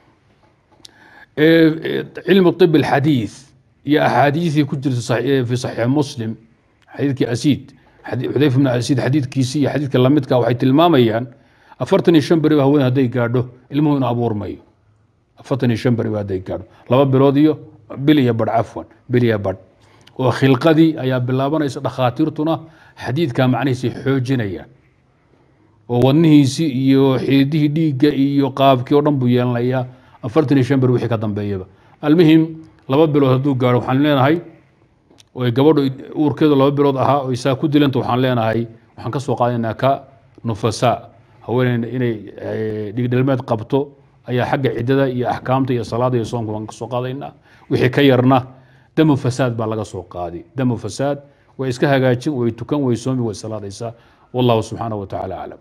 Speaker 2: cilmu طib alxadiid iyo axaadiisii ku jirta fi saxiix muslim xadiidkii asiid xudayfa bn asiid xadiidkiisii iyo xadiidka lamidka waxay tilmaamayaan afartan iyo shan beri ba haween hadday gaadho ilmuhu inuu abuurmayo afartan iyo shan beri ba hadday gaadho laba bilood iyo bil iyo badh cafwan bil iyo badh oo khilqadii ayaa bilaabanaysa dhakhaatiirtuna xadiidka macnihiisay xoojinayaan oo wadnihiisii iyo xididihii dhiigga iyo qaabkii oo dhan buu yeelanayaa afartan iyo shan beri wixii ka dambeeyaba almuhim laba bilood hadduu gaadho waxaan leenahay oy gabadhu uurkeedu laba bilood ahaa oo isaa ku dilanta waxaan leenahay waxaan ka soo qaadaynaa ka nufasaa haweeneyna inay dhigdhelmeed qabto ayaa xagga ciddada iyo axkaamta iyo salaada iyo soonka waan ka soo qaadaynaa wixii ka yarna damu fasaad baa laga soo qaadi damu fasaad way iska hagaajin way tukan way soomi way salaadaysaa wallahu subxaanahu wa tacaala aclam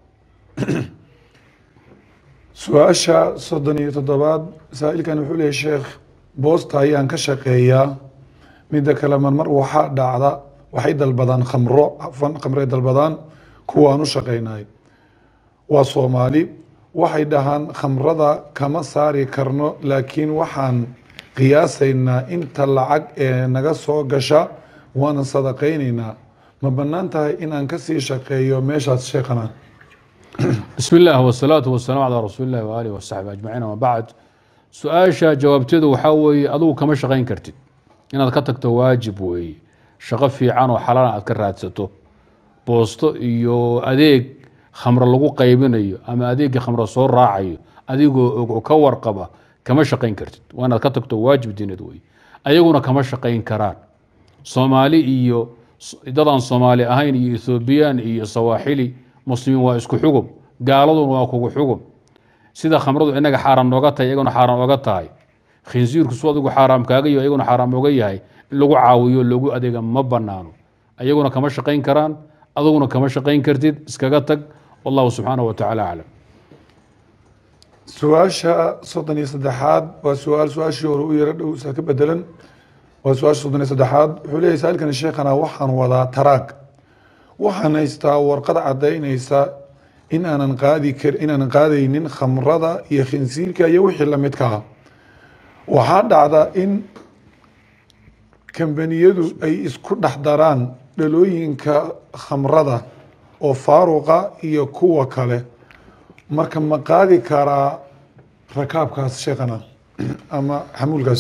Speaker 1: su-aasha soddon iyo toddobaad saa'ilkan wuxuu leeyahy sheekh boosta ayaan ka shaqeeyaa midda kale marmar waxaa dhacda waxay dalbadaan khamro afan khamray dalbadaan kuwaan u shaqaynay waa soomaali waxay dhahaan khamrada kama saari karno laakiin waxaan qiyaasaynaa inta lacag ee naga soo gasha waana sadaqaynaynaa ma bannaan tahay inaan kasii shaqeeyo meeshaas sheekhana
Speaker 2: بسم الله والصلاة والسلام على رسول الله وآله وصحبه أجمعين وما بعد su-aasha jawaabteedu waxaa weeye adugu kama shaqayn kartid inaad ka tagto waajib weeye shaqo fiican oo xalaal aad ka raadsato boosto iyo adeeg khamro lagu qaybinayo ama adeegii khamro soo raacayo adigoo og oo ka warqaba kama shaqayn kartid waa inaad ka tagto waajib diineed weye ayaguna kama shaqayn karaan soomaali iyo dadaan soomaali ahayn iyo ethoobiyan iyo sawaaxili muslimiin waa isku xugum gaaladuna waa kugu xugum sida khamradu inaga xaaraam nooga tahay iyaguna xaaraam oga tahay khinsiirku su adigu xaaraam kaaga yaho iyaguna xaaraam oga yahay in lagu caawiyo loogu adeega ma banaano ayaguna kama shaqayn karaan aduguna kama shaqayn kartid iskaga tag wallahu subxaanahu wa tacaala aclam
Speaker 1: su-aasha soddon iyo saddexaad waa su-aal su-aashii hore u yaro dhowsa ka bedelan waa su-aasha soddon iyo saddexaad wuxuu leeyahay saailkani sheekhana waxaan wadaa taraag waxaan haystaa warqad caddaynaysa in aanan qaadi kar inaanan qaadaynin khamrada iyo khinsiirka iyo wixii lamidka ah waxaa dhacda in kambaniyadu ay isku dhex daraan dhalooyinka khamrada oo faaruqa iyo kuwa kale marka ma qaadi karaa rakaabkaas sheekhana ama xamuulkaas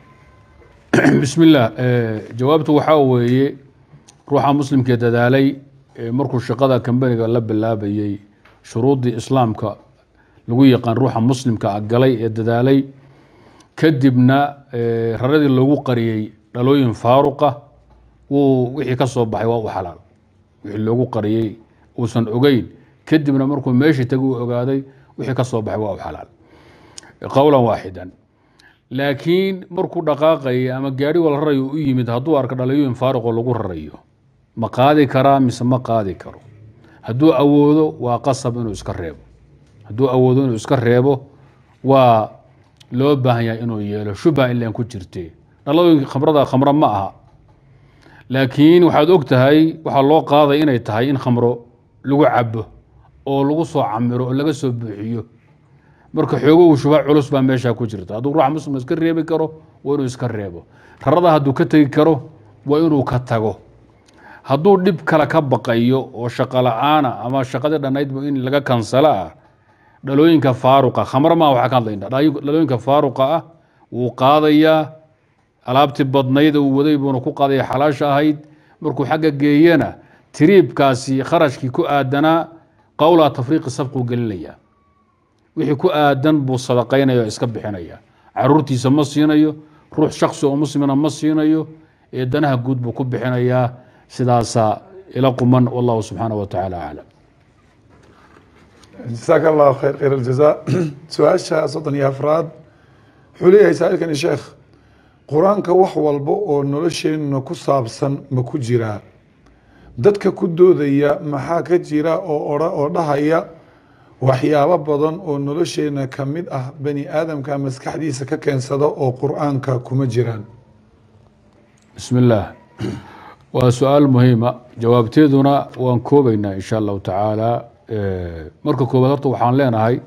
Speaker 2: bismi illaah jawaabtu waxaa weeye ruuxa muslimkee dadaalay markuu shaqada kambaniga la bilaabayey shuruuddii islaamka lagu yaqaan ruuxa muslimka a galay ee dadaalay kadibna raradii loogu qariyey dhalooyin faaruqa wuu wixii ka soo baxay waa u xalaal wixii loogu qariyey uusan ogeyn kadibna markuu meeshii tagi u ogaaday wixii ka soo baxay waa u xalaal qowlan waaxidan laakiin markuu dhaqaaqaya ama gaari wal rarayo u yimid hadduu arko dhalooyin faaruqoo lagu rarayo ma qaadi karaa mise ma qaadi karo hadduu awoodo waa qasab inuu iska reebo hadduu awoodo inuu iska reebo waa loo baahan yahay inuu yeelo shubha ilan ku jirte dhalooyinka khamrada khamro ma aha laakiin waxaad og tahay waxaa loo qaaday inay tahay in khamro lagu cabo oo lagu soo camiro oo laga soo buuxiyo marka xoogow shubha culus baa meesha ku jirta hadduu ruuxa muslim iska reebi karo waa inuu iska reebo rarada hadduu ka tegi karo waa inuu ka tago hadduu dhib kale ka baqayo oo shaqo la-aana ama shaqadii dhannaydba in laga kansalo ah dhalooyinka faaruqa khamro maa waxaa ka hadlayna dhalooyinka faaruqa ah wuu qaadayaa alaabtii badnayd uu waday buuna ku qaadaya xalaasha ahayd markuu xagga geeyana tiriibkaasi kharashkii ku aadanaa qowlaa tafriiqi sabquu gelinaya wixii ku aadan buu sadaqaynaya oo iska bixinaya caruurtiisa ma siinayo ruux shaksi oo muslimina ma siinayo ee danaha guud buu ku bixinayaa sidaasaa ila quman wallahu subxaana wa tacaala aclam
Speaker 1: jasaaka allahu khayr khayr aljaza su-aasha soddon iyo afraad wuxuu leeyahay saailkani sheekh qur-aanka wax walba oo nolosheenna ku saabsan ma ku jiraa dadka ku doodaya maxaa ka jira oo odha oo dhahaya waxyaabo badan oo nolosheenna ka mid ah bani aadamka maskaxdiisa ka keensada oo qur-aanka kuma jiraan
Speaker 2: bismi illaah waa su-aal muhiima jawaabteeduna waan koobaynaa insha allahu tacaala marka koobaad horta waxaan leenahay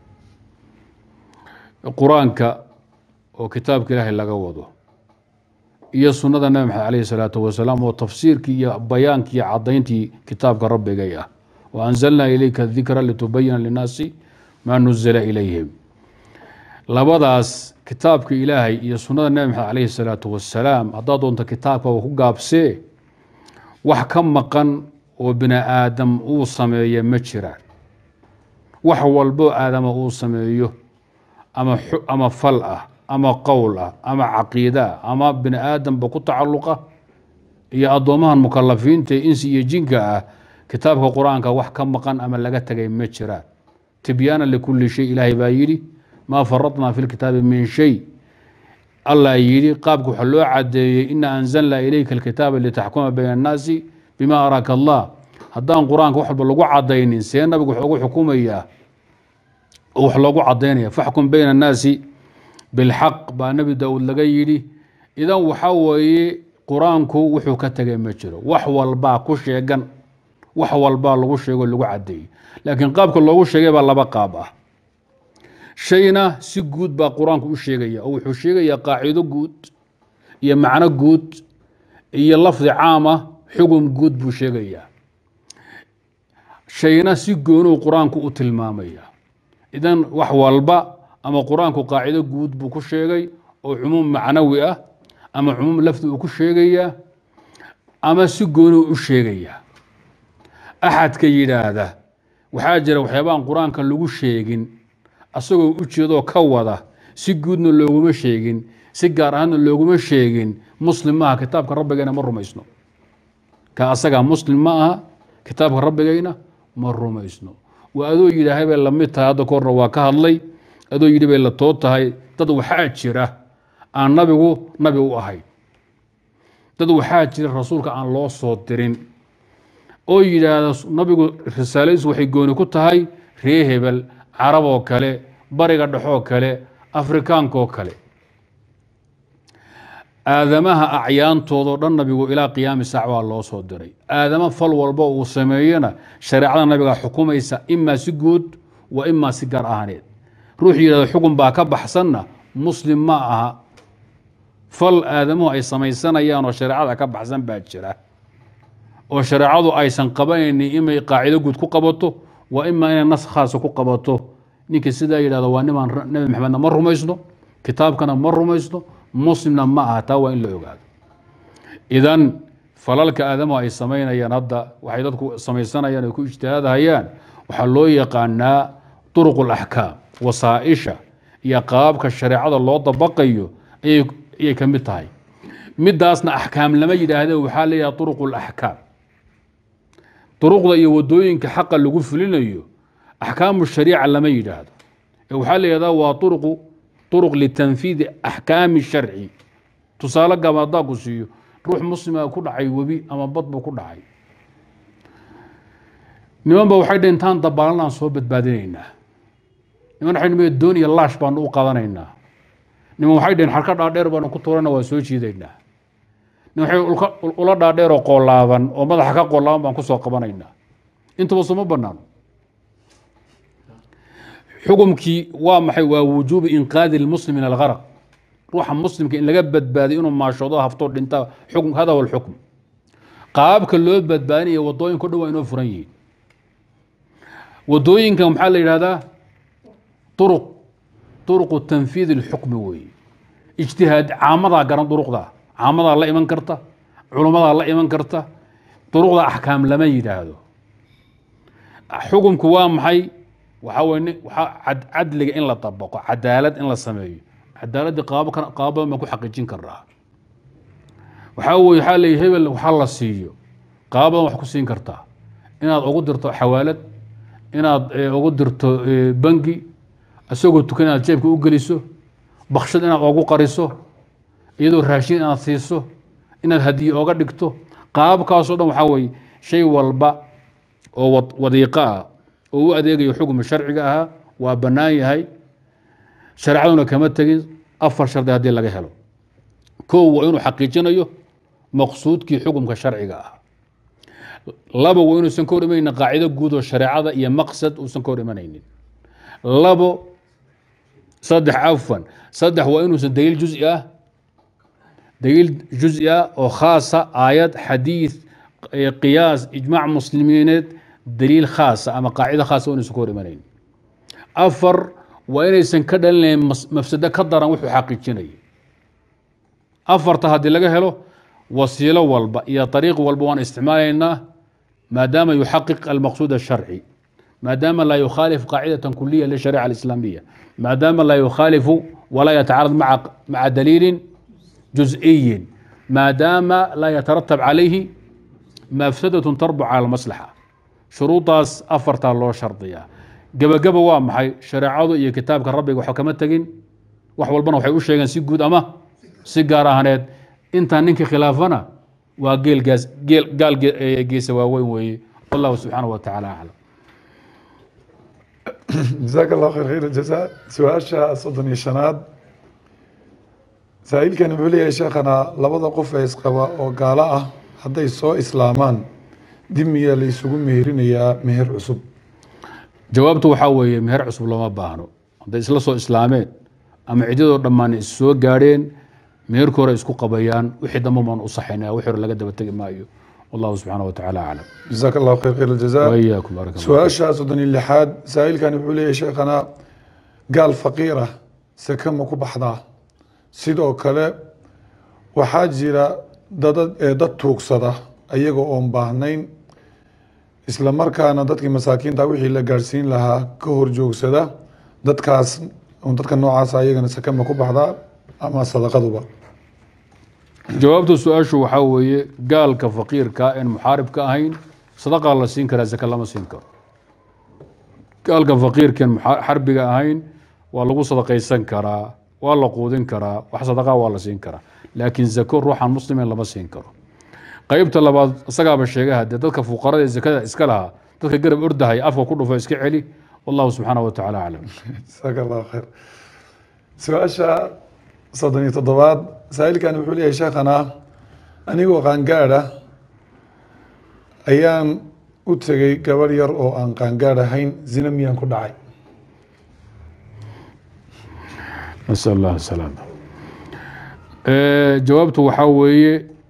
Speaker 2: qur-aanka oo kitaabka ilaahay laga wado iyo sunnada nebi maxamed caleyhi salaatu wasalaam oo tafsiirkii iyo bayaankii iyo cadayntii kitaabka rabbigay ah wa anzalnaa ilayka dikra litubayina linnaasi maa nuzila ilayhim labadaas kitaabka ilaahay iyo sunnada nebi maxamed caleyhi salaatu wasalaam haddaad doonto kitaabka ku gaabsee wax ka maqan oo bini aadam uu sameeya ma jiraan wax walboo aadama uu sameeyo ama ama fal ah ama qowl ah ama caqiide ah ama bini aadamba ku tacalluqa iyo addoomahan mukalafiinta insi iyo jinka ah kitaabka qur-aanka wax ka maqan ama laga tegay ma jiraan tibyaana likulli shay ilaahay baa yidhi maa faradnaa fi lkitaabi min shay allah yidhi qaabka waxaa loo cadeeyey ina anzalnaa ilayka alkitaaba litaxkuma bayna annaasi bima araaka allah haddaan qur-aanka wax walba lagu cadaynin see nabigu wax ugu xukumayaa oo wax loogu cadaynaya faxkum bayna annaasi bilxaq baa nebi daawuud laga yidhi idan waxaa weeye qur-aanku wuxuu ka tegay ma jiro wax walbaa ku sheegan wax walbaa lagu sheego lagu cadeeyey laakiin qaabka loogu sheegay baa laba qaab ah shayna si guud baa qur-aanku u sheegaya oo wuxuu sheegayaa qaacido guud iyo macno guud iyo lafdi caam ah xugum guud buu sheegayaa shayna si goonuu qur-aanku u tilmaamaya idan wax walba ama qur-aanku qaacido guud buu ku sheegay oo cumuum macnawi ah ama cumuum lafdi uu ku sheegayaa ama si goonuu u sheegayaa axadka yidhaahda waxaa jira waxyaabaan qur-aanka lagu sheegin asagoo u jeedoo ka wada si guudna looguma sheegin si gaar ahaanna looguma sheegin muslim maaha kitaabka rabbigayna ma rumaysno ka asagaa muslim ma aha kitaabka rabbigayna ma rumaysno waa adoo yidhaahay bay lamid tahay hadda kahorna waa ka hadlay adoo yidhi bay la too tahay dad waxaa jira aan nabigu nabi u ahayn dad waxaa jira rasuulka aan loo soo dirin oo yidhaahda nabigu risaaladiisu waxay gooni ku tahay ree hebel carab oo kale bariga dhexoo kale afrikaankaoo kale aadamaha acyaantoodao dhan nabigu ilaa qiyaami saac waa loo soo diray aadama fal walba uu sameeyena shareecada nabiga xukumaysa imaa si guud wa imaa si gaar ahaaneed ruux yidhahdo xukun baa ka baxsanna muslim ma aha fal aadamuhu ay samaysanayaan oo shareecada ka baxsan baa jira oo shareecadu aysan qabanaynin inay qaacido guud ku qabato waa imaa inay nas khaasa ku qabato ninkii sidaa yidhahdo waa nimaan nabi maxamedna ma rumaysno kitaabkana ma rumaysno muslimna ma aha taa waa in la ogaado idan falalka aadamuhu ay samaynayaan hadda waxay dadku samaysanayaan ay ku ijtihaadahayaan waxaa loo yaqaanaa duruq alaxkaam wasaaisha iyo qaababka shareecada loo dabaqayo ayay ka mid tahay midaasna axkaam lama yidhaahde waxaa leeyaha duruq alaxkaam duruqda iyo wadooyinka xaqa lagu fulinayo axkaamu shariica lama yidhaahdo ee waxaa la yidhahdaa waa uruqu uruq litanfiidi axkaami sharci tusaale gaba haddaa ku siiyo ruux muslima ku dhacay webi ama bad buu ku dhacay niman ba waxay dhintaan dabaalanaan soo badbaadinaynaa niman waxay dhimeen doon iyo laash baanu u qaadanaynaa niman waxay dheheen xarka dhaadheer baanu ku tuurana waa soo jiidaynaa niman waxay ula dhaadheer oo qoolaaban oo madaxa ka qoolaaban baan kusoo qabanaynaa intuba suma banaano xukumkii waa maxay waa wujuubu inqaadi lmuslim min algaraq ruuxa muslimka in laga badbaadiyo inuu maashoodo haftoo dhinta xukm hada huwa alxukm qaababka loo badbaadinaya wadooyinka o dhan waa inoo furan yihiin wadooyinkan maxaa la yidhahdaa uruq uruqu tanfiidi اlxukmi weeye ijtihaad caamadaa garan duruqda caamadaa la iman karta culummadaa la iman karta duruqda axkaam lama yidhaahdo xukumku waa maxay waxaa weye waxaa cadliga in la dabaqo cadaalad in la sameeyo cadaaladdii qaabo qaabo badan baan ku xaqiijin karnaa waxaa weye waxaa leeya hebel waxaa la siiyo qaabo badan wax ku siin kartaa inaad ugu dirto xawaalad inaad ugu dirto bangi isagoo tukan inaad jeebka u geliso bakshad inaad ogu qariso iyadoo raashin inaad siiso inaad hadiye oga dhigto qaababkaasoo dhan waxaa weye shay walba oo wadiiqo ah oo u adeegayo xukuma sharciga ahaa waa bannaan yahay shareecaduna kama tegin afar shardi haddii laga helo kow waa inuu xaqiijinayo maqsuudkii xukumka sharciga ah labo waa inuusan ka hor imanaynin qaacido guud oo shareecada iyo maqsad uusan ka hor imanaynin labo saddex cafwan saddex waa inuusan daliil juzi ah daliil juzi ah oo khaasa aayad xadiid qiyaas ijmaac muslimiineed daliil khaasa ama qaacido khaasa waa inuusan ka hor imanaynin afar waa inaysan ka dhalinayn mafsado ka daran wuxuu xaqiijinayay afarta haddii laga helo wasiilo walba iyo ariiq walba waan isticmaalaynaa maadaama yuxaqiq almaqsuud الsharci maadaama laa yukhaalif qaacidata kuliya lishariica alislaamiya maadaama laa yukhaalifu walaa yatacarad maca daliilin juz'iyin maadaama laa yataratab calayhi mafsadat tarbu cala almaslaxa shuruudaas afartaa loo shardiyaa gebageba waa maxay shareecadu iyo kitaabka rabbiga wax kama tegin wax walbana waxay u sheegeen si guud ama si gaar ahaneed intaa ninkii khilaafana waa geelgaas geel gaal geesa waaweyn weeye wallahu subxaanahu wa tacaala aclam
Speaker 1: jazaaka allah khayr khayr jazaa su-aasha soddon iyo shanaad saa-iilkan wuxuu leeyahay sheekhana labada qof ee isqaba oo gaalo ah hadday soo islaamaan dib miyaa la isugu meherinayaa meher cusub
Speaker 2: jawaabtu waxaa weeye meher cusub looma baahno hadday isla soo islaameen ama ciddadoo dhammaan is soo gaadheen meherka hore isku qabayaan wixii dambe baan u saxaynaya wixii hore laga daba tegi maayo wallahu subxaana wa tacaala aclam
Speaker 1: jazaaka allahu khayr khayr aljazaa
Speaker 2: wayaakum barak allah
Speaker 1: su-aasha soddon iyo lixaad saa-iilkan wuxuu leeyahay sheekhana gaal faqiir ah seke ma ku baxdaa sidoo kale waxaa jira dadad ee dad tuugsada ayaga oon baahnayn isla markaana dadkii masaakiinta wixii la gaadhsiin lahaa ka hor joogsada dadkaas dadka noocaasa ayagana seke ma ku baxdaa ama sadaqaduba
Speaker 2: jawaabta su-aashu waxaa weeye gaalka faqiirka en muxaarib ka ahayn sadaqaa la siin karaa zake lama siin karo gaalka faqiirkan xarbiga ahayn waa lagu sadaqaysan karaa waa la quudin karaa wax sadaqaa waa la siin karaa laakiin zako ruuxan muslimin lama siin karo qeybta labaad isagaaba sheegaha dee dadka fuqarada ee zakada iska lahaa dadka garab ordahaya afka ku dhufo iska celi wallahu subxaana wa tacaala aclam
Speaker 1: jasaaka allahu khayr su-aasha soddon iyo toddobaad saa-ilkani wuxuu leeyahay sheekhana anigoo qaangaadha ayaan u tegey gabarh yar oo aan qaangaadh ahayn zina miyaan ku dhacay
Speaker 2: nasal allah salaama jawaabtu waxaa weeye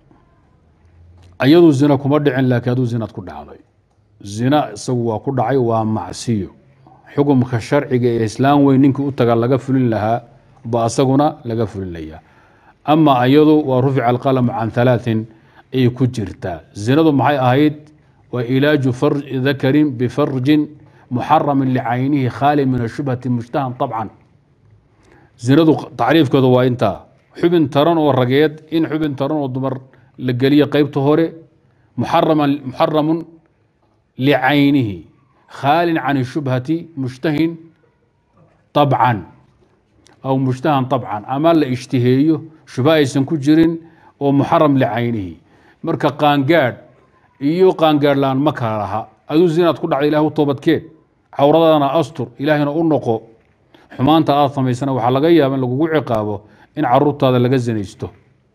Speaker 2: ayadu zina kuma dhicin laakiin aduu zinaad ku dhacday zina isagu waa ku dhacay waa macsiyo xukumka sharciga ee islaam weyn ninkii u taga laga fulin lahaa ba asaguna laga fulinaya ama ayadu waa rufica alqalamu can halaaثin ayay ku jirtaa zinadu maxay ahayd waa ilaaju dakarin bifarjin muxaramin licaynihi khaali min ashubhati mushtahan طabcan zinadu tacriifkeedu waa intaa xubin taran oo rageed in xubin taran oo dumar la geliyo qeybta hore muxaramun licaynihi khaalin can shubhati mushtahin طabcan aw mushtahan طabcan ama la ishtiheeyo shubha aysan ku jirin oo muxaram licaynihi marka qaangaadh iyo qaangaadh laan ma kala laha aduu zinaad ku dhacda ilah u toobadkeed cawradana astur ilaahayna u noqo xumaanta aad samaysana waxaa laga yaaba in lagugu ciqaabo in caruurtaada laga zinaysto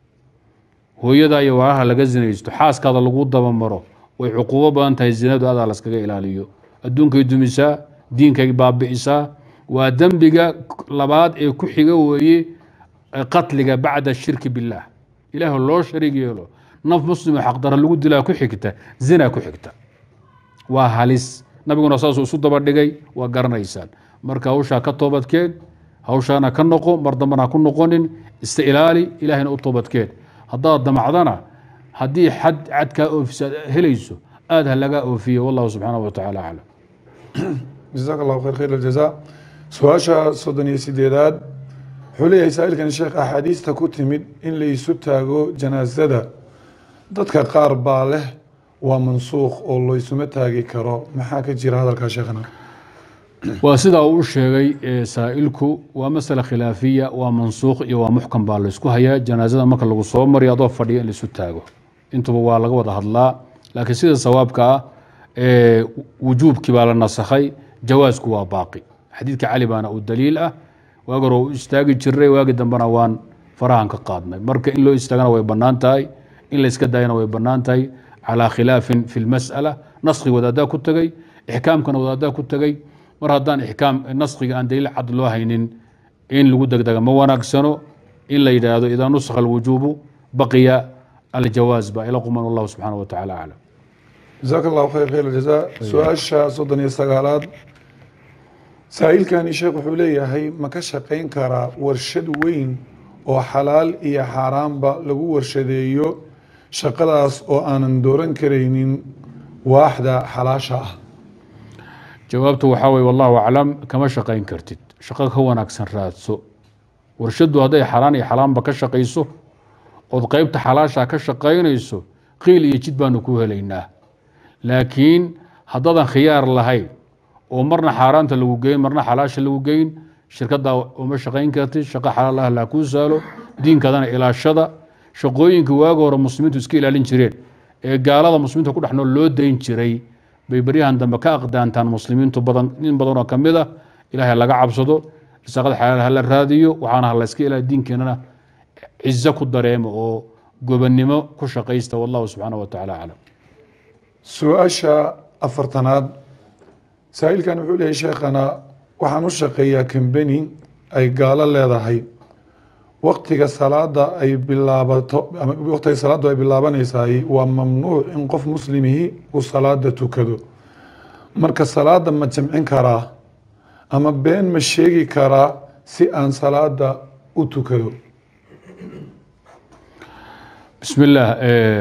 Speaker 2: hooyada iyo waalaha laga zinaysto xaaskaada lagu dabamaro way cuquubo badan tahay zinadu adaa laskaga ilaaliyo adduunkay dumisaa diinkay baabi'isaa waa dembiga labaad ee ku xiga weeye qatliga bacda shirki billaah ilaah loo shariig yeelo naf muslimo xaqdara lagu dilaa ku xigta zina ku xigta waa halis nabiguna saasuu isu daba dhigay waa garanaysaan marka hawshaa ka toobadkeed hawshaana ka noqo mar dambana ha ku noqonin ista ilaali ilaahayna u toobadkeed haddaad damacdana haddii xad cadkaa oofisaad helayso aada ha lagaa oofiyo wallahu subxaanahu wa tacaala aclam
Speaker 1: jazaaka allahu khayr khayr aljaza su-aasha soddon iyo sideedaad wuxuu leeyahay saa-ilkani sheekh axaadiista ku timid in la isu taago janaasada dadka qaar baa leh waa mansuukh oo laysuma taagi karo maxaa ka jira hadalkaa sheekhana
Speaker 2: waa sidaa uu u sheegay saa'ilku waa masale khilaafiya waa mansuukh iyo waa muxkam baa laysku hayaa janaasada marka lagu soo mariyo adoo fadhiya in laisu taago intuba waa laga wada hadlaa laakiin sida sawaabka ah wujuubkii baa la nasakhay jawaasku waa baaqi xadiidka cali baana uu daliil ah waagi hore u istaagi jiray waagi dambena waan farahan ka qaadnay marka in loo istaagana way bannaan tahay in layska daayana way bannaan tahay calaa khilaafin fi lmas'ala naskhiga wadaadaa ku tegey ixkaamkana wadaadaa ku tegey mar haddaan ixkaam naskhiga aan daliil cad loo haynin in lagu degdega ma wanaagsano in la yidhaahdo idaa nuskha alwujuubu baqiya aljawaaz ba ila quman wallahu subxaana wa tacaala aclam
Speaker 1: jazaaka allahu khayr khayr aljaza su-aasha soddon iyo sagaalaad saa-ilkani sheekh wuxuu leeyahay ma ka shaqayn karaa warshad weyn oo xalaal iyo xaaraanba lagu warshadeeyo shaqadaas oo aanan dooran karaynin waaxda xalaasha ah
Speaker 2: jawaabtu waxaa weye wallahu aclam kama shaqayn kartid shaqo ka wanaagsan raadso warshaddu hadday xalaan iyo xalaanba ka shaqayso ood qeybta xalaasha ka shaqaynayso qiil iyo jid baanu ku helaynaa laakiin haddaadan khiyaar lahayn oo marna xaaraanta lagu geyn marna xalaasha lagu geyn shirkaddaa uma shaqayn kartid shaqo xalaal ah laa kuu saalo diinkaadana ilaashada shaqooyinka waaga hore muslimiintu iska ilaalin jireen ee gaalada muslimiinta ku dhex nool loo dayn jiray bay beryahan dambe ka aqdaantaan muslimiintu badan nin badanoo ka mid a ilaahay laga cabsado risaaqada xalaal hala raadiyo waxaana ha layska ilaali diinkeenana cizo ku dareemo oo gobannimo ku shaqaysta wallahu subxaana wa tacaala aclam
Speaker 1: su-aasha afartanaad saa-ilkan wuxuu leeyahay sheekhana waxaan u shaqeeyaa kambeni ay gaalo leedahay waktiga salaada ay bilaabato ama waktiga salaadu ay bilaabanaysaay waa mamnuuc in qof muslimihi uu salaada tukado marka salaada ma jamcin karaa ama been ma sheegi karaa si aan salaada u tukado
Speaker 2: bismi illaah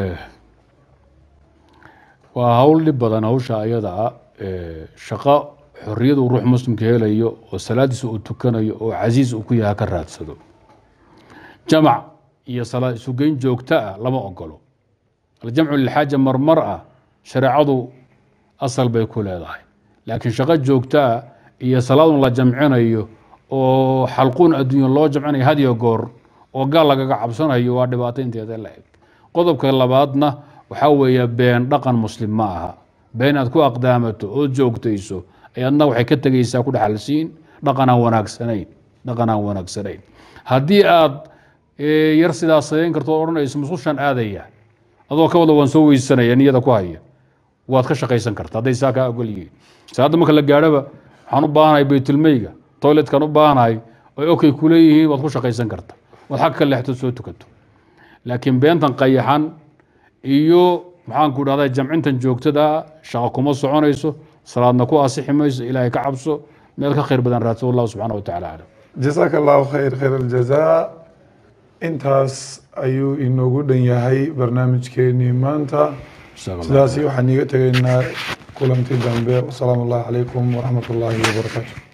Speaker 2: waa hawl dhib badan hawsha ayada ah shaqo xoriyadu ruux muslimka helayo oo salaadiisa uu tukanayo oo casiis uu ku yaha ka raadsado jamac iyo salaad isugeyn joogto ah lama ogolo aljamcu lilxaaja marmar ah shareecadu asal bay ku leedahay laakiin shaqo joogto ah iyo salaadun la jamcinayo oo xalquun adduunya loo jamcinayo hadiyo goor oo gaal lagaga cabsanayo waa dhibaato inteeda la eg qodobka labaadna waxaa weeye been dhaqan muslim ma aha been aad ku aqdaamato oo joogtayso ayadna waxay ka tegaysaa ku dhexalsiin dhaqan aan wanaagsanayn dhaqan aan wanaagsanayn haddii aad ee yar sidaa sadayn karto oo odhanayso musqushaan aadaya adoo ka wada waan soo weysanaya niyada ku haya waad ka shaqaysan karta hadday saa kaa ogol yihiin salaadda marka la gaadhaba waxaan u baahanahay baytulmeyga toiletkan u baahanahay oy okay ku leeyihiin waad ku shaqaysan karta waad xag ka leexto soo tukato laakiin beentan qayaxan iyo maxaan ku dhahdaa jamcintan joogtada shaqo kuma soconayso salaadna ku asixi mayso ilaahay ka cabso meel ka khayr badan raadso wallahu subxaana wa tacaala aclam
Speaker 1: jasaaka allahu khayr khayr aljazaa intaas ayuu inoogu dhan yahay barnaamijkeenii maanta
Speaker 2: Jazaak Allah.
Speaker 1: sidaasi waxaan iiga tegaynaa kulanti dambe wasalaamu allahi calaykum waraxmat ullaahi wabarakaatu